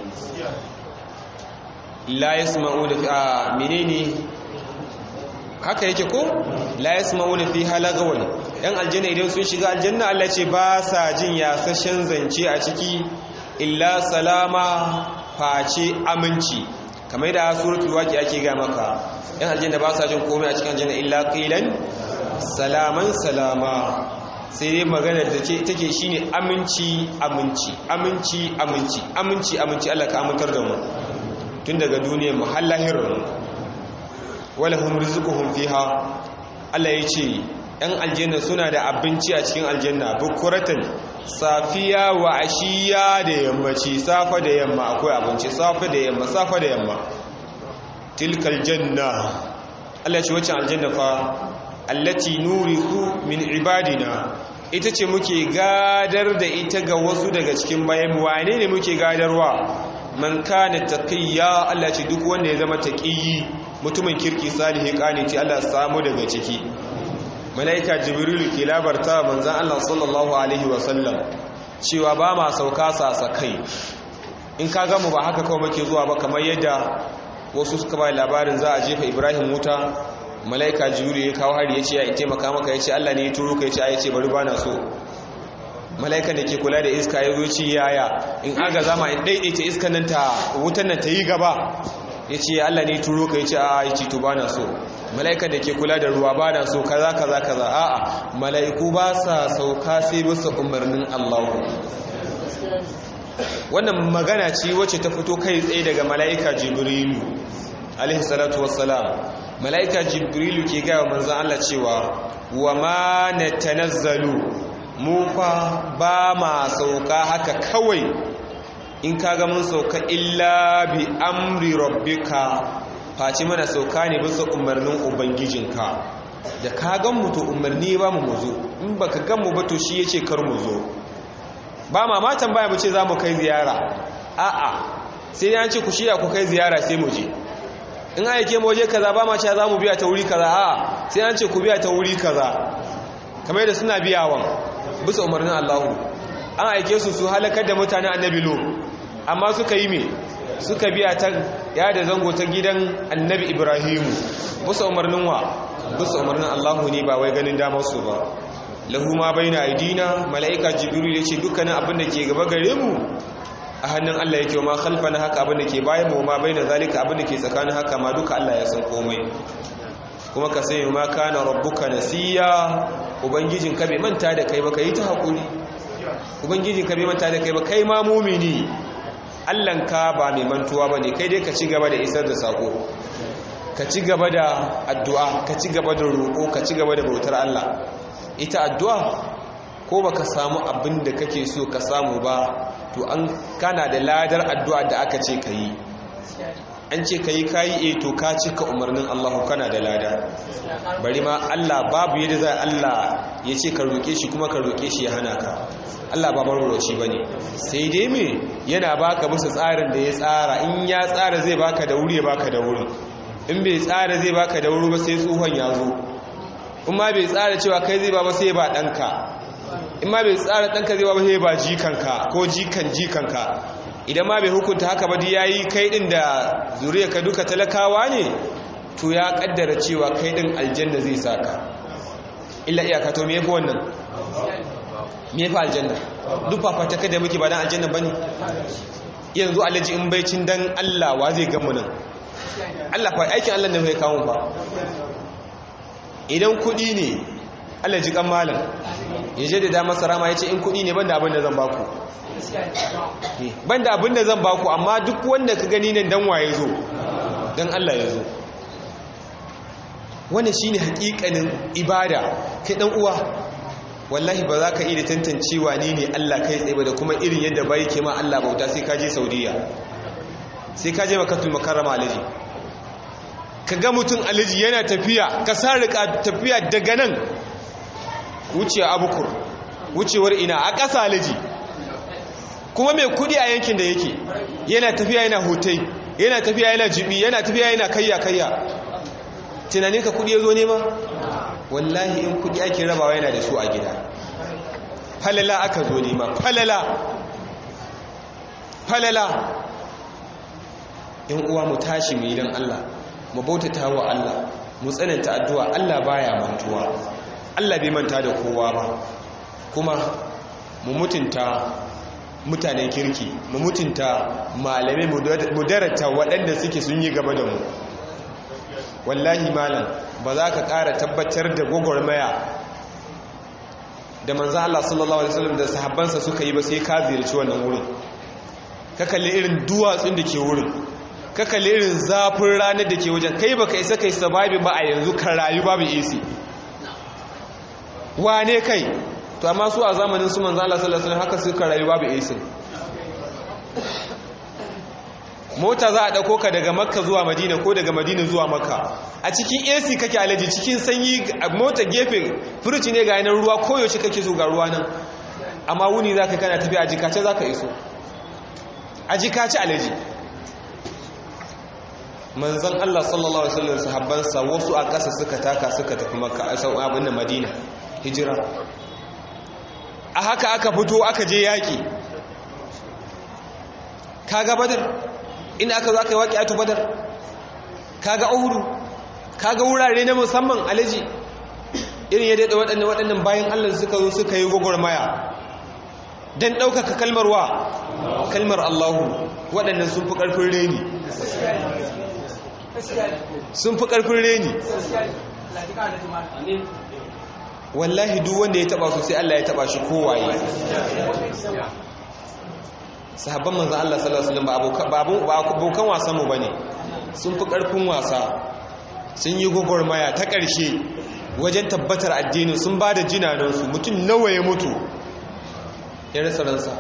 la yasma'una fi a menene haka yake ko la yasma'una fi halagawan yan aljanna idan sun shiga aljanna Allah ce ba sa jin yasashen zance a ciki illa salama face aminci kamar da suratul waqi ake ga maka yan aljanna ba sa jin komai a cikin aljanna illa qilan salaman salama sai dai maganar da ce take shine aminci aminci aminci aminci aminci aminci Allah ka amintar da mu tun daga duniyar mu har lahirin wala hum rizquhum fiha Allah ya ce ‘yan aljanna suna da abinci a cikin aljanna bukuratan safiya wa ashiya da yammaci safa da yamma akwai abinci safa da yamma safa da yamma tilkal janna Allah ce wacce aljanna fa allati nuriku min ibadina ita ce muke gadar da ita ga wasu daga cikin bayan wane ne muke gadarwa man kana taqiyya Allah ce duk wanda ya zama taqiyi mutumin kirki salihi qaniti Allah samu daga ciki malaika jibrilu ke labarta manzon Allah sallallahu alaihi wasallam cewa ba ma sauka sasakai in ka gamu ba haka kawai muke zuwa ba kamar yadda wasu suka ba labarin za a jefa Ibrahim wuta malaika jibrilu ya kawo hari ya ce ya taimaka maka ya ce Allah ne ya turo ka ya ce ya ce bari bana so mala'ikan da ke kula da iska ya zo ci yaya in aga zama in daidaita iskan nan ta wutan nan ta yi gaba ya ce Allah ne turo ka ya ce a ya ce to ba na so mala'ikan da ke kula da ruwa ba na so kaza kaza kaza a'a mala'iku ba sa sauka sai bisa umarnin Allah wannan magana ce wacce ta fito kai tsaye daga mala'ika jibrilu alaihi salatu wassalam mala'ika jibrilu ke gaya wa manzan Allah cewa wa ma natanazzalu mu fa ba ma sauka haka kawai in kaga mun sauka illa bi amri rabbika face mana sauka ne bisa umarnin ubangijinka da ka gan mu to umarni ba mu muzo in baka gan mu ba to shi yace kar mu zo ba ma matan baya mu ce za mu kai ziyara a'a sai an ce ku shirya ku kai ziyara sai mu je in aike mu waje kaza ba ma cewa za mu biya ta wuri kaza a'a sai an ce ku biya ta wuri kaza kamar da suna biyawan bisa umarnin Allahu an aike su su halakar da mutanen annabi lo amma suka yi me suka biya ta ya da zango ta gidan annabi ibrahimu bisa umarnin wa bisa umarnin Allahu ne ba wai ganin damar su ba lahu ma baina aidina malaika jibril yace dukkanin abin da ke gaba gare mu a hannun Allah yake ma khalfana haka abin da ke bayan mu ma baina zalika abin da ke tsakanin haka ma duka Allah ya san komai kuma ka sai ma kana rabbuka nasiya ubangijin ka bai manta da kai ba kai ta hakuri ubangijin ka bai manta da kai ba kai ma mumini Allahnka ba mai mantuwa bane kai dai ka ci gaba da isar da sako ka ci gaba da addu'a ka ci gaba da roƙo ka ci gaba da bautar Allah ita addu'a ko baka samu abin da kake so ka samu ba to an kana da ladar addu'a da aka ce ka yi an ce ka yi kayi e to ka cika umarnin Allah kana da lada bari ma Allah babu yadda za Allah ya ce ka roƙe shi kuma ka roƙe shi ya hana ka Allah ba marwaroci ba ne sai dai me yana baka musu tsarin da ya tsara in ya tsara zai baka da wuri ya baka da wuri in bai tsara zai baka da wuri ba sai tsohon ya zo in ma bai tsara cewa kai zai ba ba sai ba ɗanka in ma bai tsara ɗanka zai ba ba sai ba jikanka ko jikan jikanka idan ma bai hukunta haka ba ya yi kai ɗin da zuriya ka duka talakawa ne to ya ƙaddara cewa kai ɗin aljanna zai saka illa iyaka to me yafi wannan me yafi aljanna duk fafata kada muke ba dan aljanna bane yanzu alaji in baicin dan Allah wa zai gamu nan Allah fa aikin Allah ne fa ya kawo fa idan kudi ne Allah ji kan malam ya je da dama sarama ya ce in kudi ne banda abin da zan baku banda abin da zan baku amma duk wanda ka gani nan dan waye zo dan Allah ya zo wannan shine hakikanin ibada kai dan uwa wallahi ba za ka iya tantancewa ni ne Allah kai tsaye ba da kuma irin yadda bai ke ma Allah bauta sai ka je Saudiya sai ka je makatul makarrama alaji ka ga mutum alaji yana tafiya ka sa rika tafiya daga nan wuce abukur wucewar ina a ƙasa alaji kuma mai kudi a yankin da yake yana tafiya yana hotai yana tafiya yana jibi yana tafiya yana kayya kayya tunanin ka kudi ya zo nema wallahi in kudi ake rabawa yana da su a gida falala aka zo nema falala falala in uwa mu tashi mu yi don Allah mu bautata wa Allah mu tsananta addu'a Allah baya mantuwa Allah bai manta da kowa ba kuma mu mutunta mutanen kirki mu mutunta malamai mu darata waɗanda suke sun yi gaba da mu wallahi malam ba za ka ƙara tabbatar da gwagwarmaya da manzan Allah sallallahu Alaihi wasallam da sahabbansa suka yi ba sai ka ziyarci wannan wurin ka kalli irin duwatsun da ke wurin ka kalli irin zafin ranar da ke wajen kai ba ka isa kai sababi ba a yanzu ka rayu babu isi wane kai to amma su a zamanin su manzan Allah sallallahu Alaihi wasallam haka suka rayu babu isi mota za a ɗauko ka daga makka zuwa madina ko daga madina zuwa makka a cikin ac kake alaji cikin sanyi mota gefe furuci ne ga yanar ruwa koyaushe kake so ga ruwa nan amma wuni za ka kana tafi a jikace za ka iso a jikace alaji manzan allah sallallahu alaihi wasallam sahabbansa wasu a ƙasa suka taka suka tafi makka a sau abin da madina hijira a haka aka fito aka je yaƙi kaga badar inda aka zo aka yi waƙi a badar kaga uhuru kaga wurare na musamman alaji irin ya daɗa waɗannan waɗannan bayan allah suka zo suka yi gwagwarmaya don ɗaukaka kalmar wa kalmar allahu waɗannan sun fi ƙarfin reni sun fi ƙarfin reni wallahi duk wanda ya taɓa su sai allah ya taɓa shi kowaye sahabban manzan Allah sallallahu alaihi wasallam ba abokan wasan mu bane sun fi karfin wasa sun yi gwagwarmaya ta ƙarshe wajen tabbatar addinin sun ba da jinanansu mutum nawa ya mutu ya rasa ransa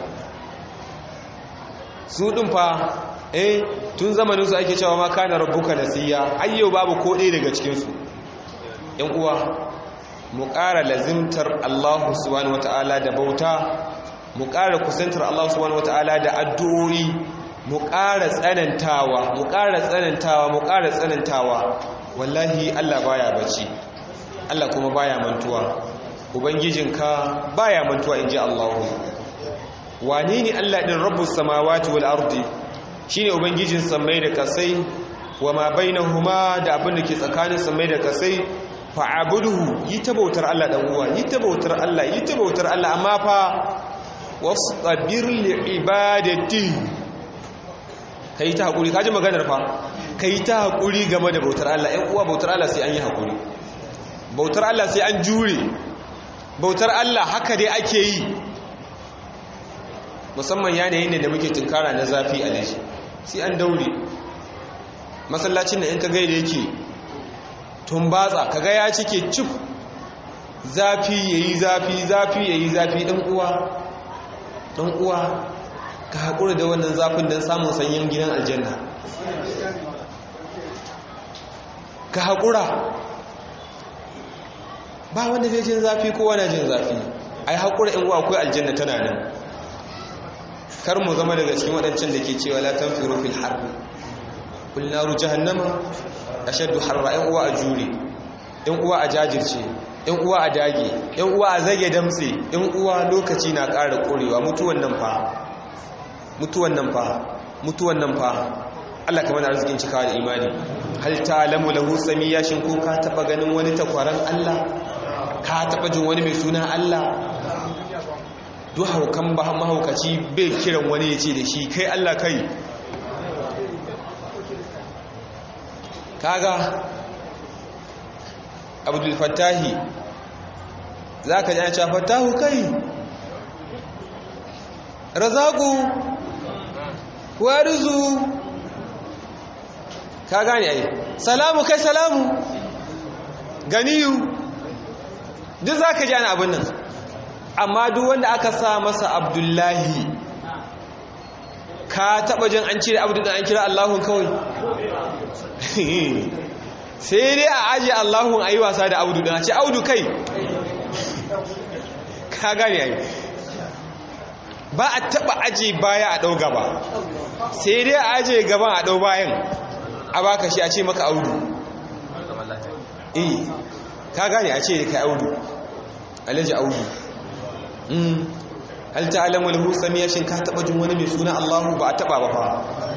su ɗin fa eh tun zamaninsu ake cewa ma kana rabbuka nasiya ayyau babu ko ɗaya daga cikinsu ‘yan uwa mu ƙara lazimtar Allah subhanahu wata'ala da bauta mu ƙara kusantar Allah subhanahu wata'ala da addu'o'i mu ƙara tsanantawa mu ƙara tsanantawa mu ƙara tsanantawa wallahi Allah baya bacci Allah kuma baya mantuwa ubangijinka baya mantuwa inji Allah wane ne Allah din rabbus samawati wal ardi shine ubangijin samai da kasai wa ma bainahuma da abin da ke tsakanin samai da kasai fa'abuduhu yi ta bautar Allah dan uwa yi ta bautar Allah yi ta bautar Allah amma fa wastabir li ibadati kai ta hakuri kaji maganar fa kai ta hakuri game da bautar Allah ɗan uwa bautar Allah sai an yi hakuri bautar Allah sai an jure bautar Allah haka dai ake yi musamman yanayin da muke tunkara na zafi a dashi sai an daure masallacin da in ka gaida yake tumbatsa kaga ya cike cif zafi yayi zafi zafi yayi zafi dan uwa dan uwa ka hakura da wannan zafin dan samun sanyin gidan aljanna ka hakura ba wanda zai jin zafi kowa na jin zafi ai hakura in uwa akwai aljanna tana nan kar mu zama daga cikin waɗancan da ke cewa la tanfiru fil harbi kul naru jahannama ashaddu harra in uwa a jure in uwa a jajirce in uwa a dage in uwa a zage damtse in uwa lokaci na ƙara ƙorewa mutuwan nan fa mutuwan nan fa mutuwan nan fa Allah kamar arzikin cikawa da imani hal ta'lamu lahu samiyya shin ko ka taba ganin wani takwaran Allah ka taba jin wani mai suna Allah duk haukan ba mahaukaci bai kiran wani ya ce da shi kai Allah kai kaga abdul fattahi za ka ji ana cewa fattahu kai razaku warizu ka gane ai salamu kai salamu ganiyu duk za ka ji ana abin nan amma duk wanda aka sa masa abdullahi ka taba jin an cire abdu da an kira allahun kawai sai dai a ajiye allahun a yi wasa da abdu da ce audu kai ka gane ai ba a taba aje baya a ɗau gaba sai dai a aje gaban a ɗau bayan a baka shi a ce maka audu eh ka gane a ce da kai audu alaji audu hal ta'lamu lahu samiya shin ka taba jin wani mai suna Allahu ba a taba ba fa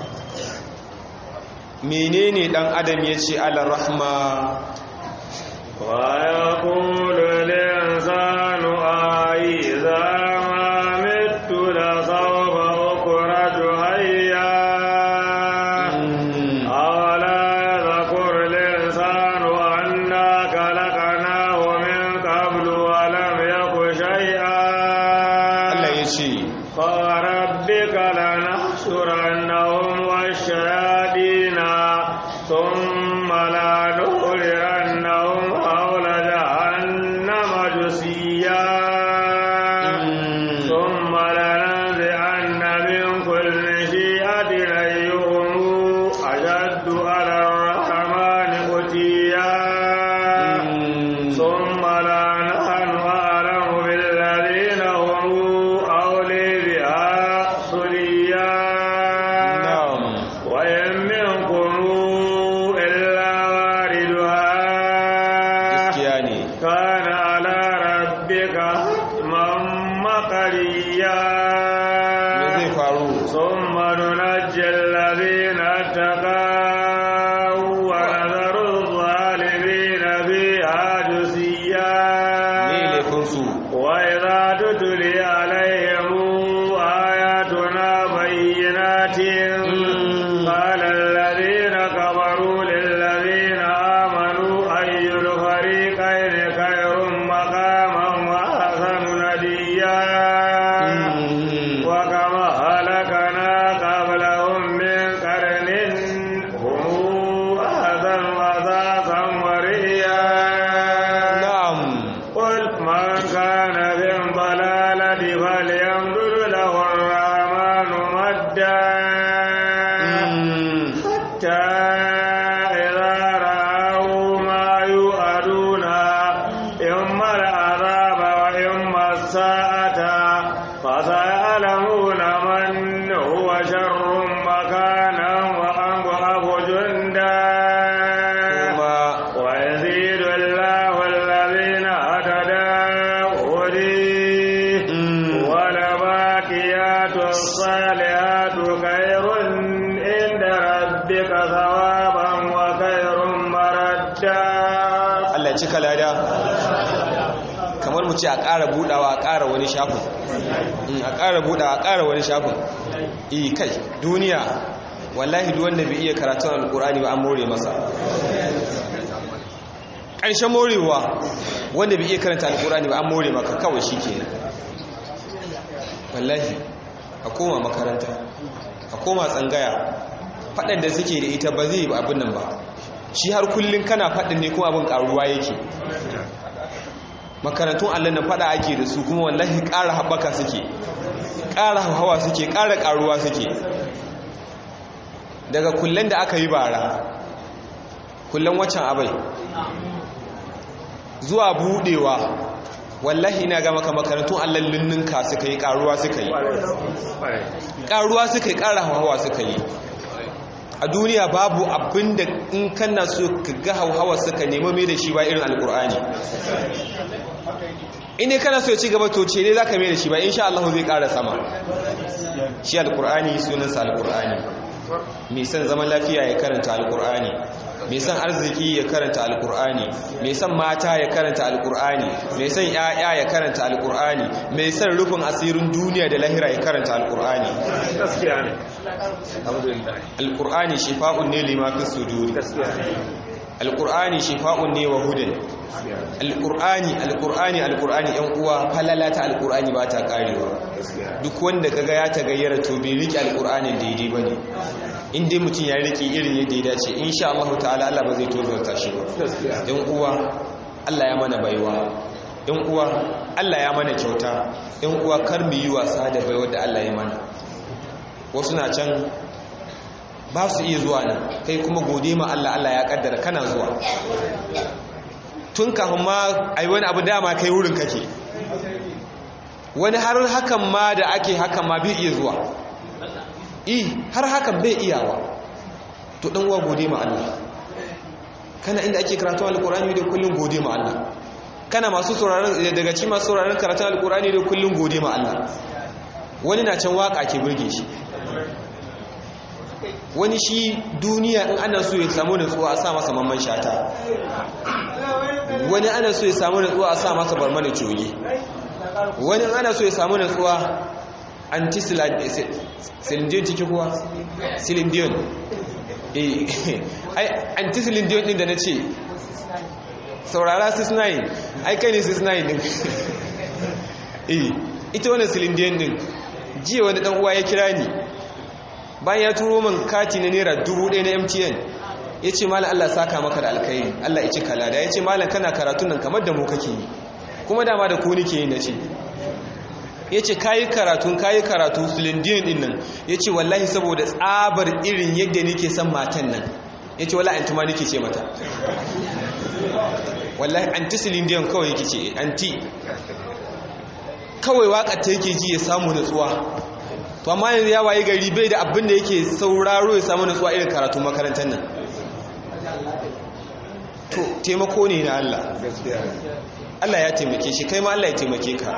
menene dan adam yace ala rahma wa yaqulu al-insanu aiza ma mittu la sawfa ukhraju hayya awala yadhkur al-insanu anna khalaqnahu min qablu wa lam yaku shay'an Allah yace فربك لنحشرنهم والشياطين ثم لنحرنهم حول جهنم جثيا ثم لننزعن من كل شيعة أيهم أشد على الرحمن قتيا ثم لا نحن أعلم بالذين هم أولي بها صليا na'am وإن منكم إلا واردها gaskiya ne كان على ربك حتما مقريا me zai faru ثم ننجي الذين اتقوا ونذر الظالمين فيها جثيا me laifin su وإذا تتلي عليهم آياتنا بينات قال الذين كفروا للذين آمنوا أي الفريقين خير مقاما وأحسن نديا وكما هلكنا قبلهم من قرن هم أحسن أثاثا ورئيا na'am قل من كان في الضلالة فليمدد له الرحمن مدا حتى إذا رأوا ما يوعدون إما العذاب وإما الساعة فسيعلمون من هو شر مكانا وأضعف جندا kuma ويزيد الله الذين اهتدوا هديه mm, ولباقيات الصالحات خير عند ربك ثوابا وخير مردا Allah ya cika lada kamar mu ce a ƙara budawa a ƙara wani shafin Mm, a ƙara budawa a ƙara wani shafin eh kai duniya wallahi duk wanda bai iya karatun alkur'ani ba an more masa ƙarshen morewa wanda bai iya karanta alkur'ani ba an more maka kawai shi kenan wallahi a koma makaranta a koma tsangaya faɗan da suke da ita ba zai yi abin nan ba shi har kullum kana faɗin ne kuma abin ƙaruwa yake makarantun allah na faɗa ake da su kuma wallahi ƙara haɓaka suke ƙara hawa suke ƙara ƙaruwa suke daga kullum da aka yi bara kullum waccan abai zuwa buɗewa wallahi ina ga maka makarantun allah linninka suka yi ƙaruwa suka yi ƙaruwa suka yi ƙara hawa suka yi a duniya babu abin da in kana so ka ga hauhawa suka nemi mai da shi ba irin alkur'ani in ne kana so ya ci gaba to ce ne za ka mai da shi ba insha Allah zai ƙara sama shi alkur'ani sunansa alkur'ani mai son zaman lafiya ya karanta alkur'ani mai son arziki ya karanta alkur'ani mai son mata ya karanta alkur'ani mai son ya'ya ya karanta alkur'ani mai son rufin asirin duniya da lahira ya karanta alkur'ani gaskiya ne alhamdulillah alkur'ani shifa'un ne lima fi suduri gaskiya ne alkur'ani shifa'un ne wa hudan alkur'ani alkur'ani alkur'ani yan uwa falala ta alkur'ani ba ta karewa duk wanda kaga ya tagayyara to bai rike alkur'anin daidai bane in dai mutum ya rike irin yadda ya dace insha Allah ta'ala Allah ba zai tozarta shi ba yan uwa Allah ya mana baiwa yan uwa Allah ya mana kyauta yan uwa kar mu yi wasa da baiwar da Allah ya mana wasu na can ba su iya zuwa nan kai kuma gode ma Allah Allah ya kaddara kana zuwa tun kafin ma ai wani abu dama kai wurin kake wani har hakan ma da ake hakan ma bai iya zuwa i har hakan bai iyawa to dan uwa gode ma Allah kana inda ake karatu alqur'ani da kullun gode ma Allah kana masu sauraron daga cikin masu sauraron karatu alqur'ani da kullun gode ma Allah wani na can waka ke burge shi wani shi duniya in ana so ya samu nutsuwa a sa masa mamman shata wani ana so ya samu nutsuwa a sa masa barmana coge wani ana so ya samu nutsuwa anti-silindiyon ciki kuwa silindiyon ai anti-silindiyon din da na ce saurara 6-9 ai kai ne 6-9 din ita wani silindiyon din jiya wani dan uwa ya kira ni bayan ya turo min kati na naira dubu ɗaya na mtn ya ce malam allah saka maka da alkhairi allah ya ci kalada ya ce malam kana karatun nan kamar da mu kake yi kuma dama da ku nike yi na ce ya ce kayi karatun kayi karatu silindiyon ɗin nan ya ce wallahi saboda tsabar irin yadda nike son matan nan ya ce wallahi anti ma nike ce mata wallahi anti silindiyon kawai yake ce anti kawai waƙar ta yake ji ya samu natsuwa to amma yanzu ya waye gari bai da abin da yake sauraro ya samu natsuwa irin karatu makarantar nan to taimako ne na Allah Allah ya taimake shi kai ma Allah ya taimake ka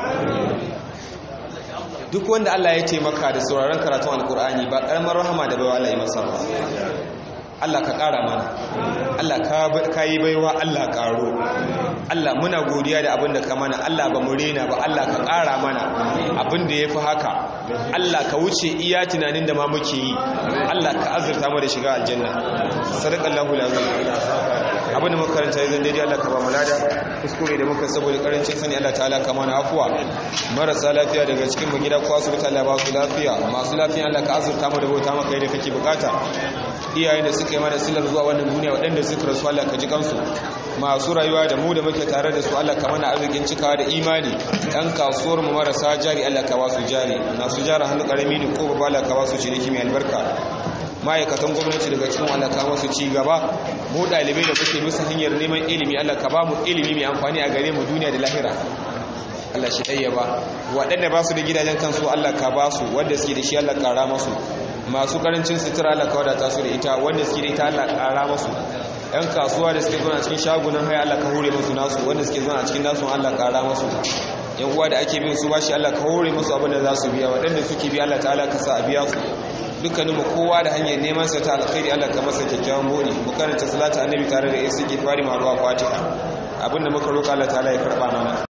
duk wanda Allah ya taimaka da sauraron karatun alkur'ani ba karamar rahama da baiwa Allah ya masa ba Allah ka ƙara mana Allah ka yi baiwa Allah ƙaro Allah muna godiya da abin da ka mana Allah ba mu rena ba Allah ka ƙara mana abin da ya fi haka Allah ka wuce iya tunanin da ma muke yi Allah ka azurta mu da shiga aljanna sadaqallahu lazim abin da muka karanta yanzu daidai Allah ka ba mu lada kuskure da muka saboda karancin sani Allah ta'ala ka mana afuwa marasa lafiya daga cikin mu gida ko asibiti Allah ba su lafiya masu lafiya Allah ka azurta mu da bauta maka yadda kake bukata iyayen da suka yi mana silar zuwa wannan duniya waɗanda suka rasu Allah ka ji kansu masu rayuwa da mu da muke tare da su Allah ka mana arzikin cikawa da imani ɗan kasuwar mu marasa jari Allah ka ba su jari masu jara hannu ƙarami ne ko babba Allah ka ba su ciniki mai albarka ma'aikatan gwamnati daga cikin Allah ka masu ci gaba mu ɗalibai da muke bisa hanyar neman ilimi Allah ka ba mu ilimi mai amfani a gare mu duniya da lahira Allah shi ɗaya ba waɗanda ba su da gidajen kansu Allah ka ba su wanda suke da shi Allah ƙara masu masu ƙarancin sutura Allah ka wadata su da ita wanda suke da ita Allah ƙara masu ‘yan kasuwa da suke zuwa cikin shagunan haya Allah ka hore masu nasu wanda suke zuwa cikin nasu Allah ƙara masu yan uwa da ake bin su bashi Allah ka hore masu abin da za su biya waɗanda suke biya Allah ta'ala ka sa a biya su dukkaninmu kowa da hanyar neman sa ta alkhairi Allah ka masa kyakkyawan bodi mu karanta salatu annabi tare da istighfari ma ruwa fatiha abinda muka roƙa Allah ta'ala ya karba mana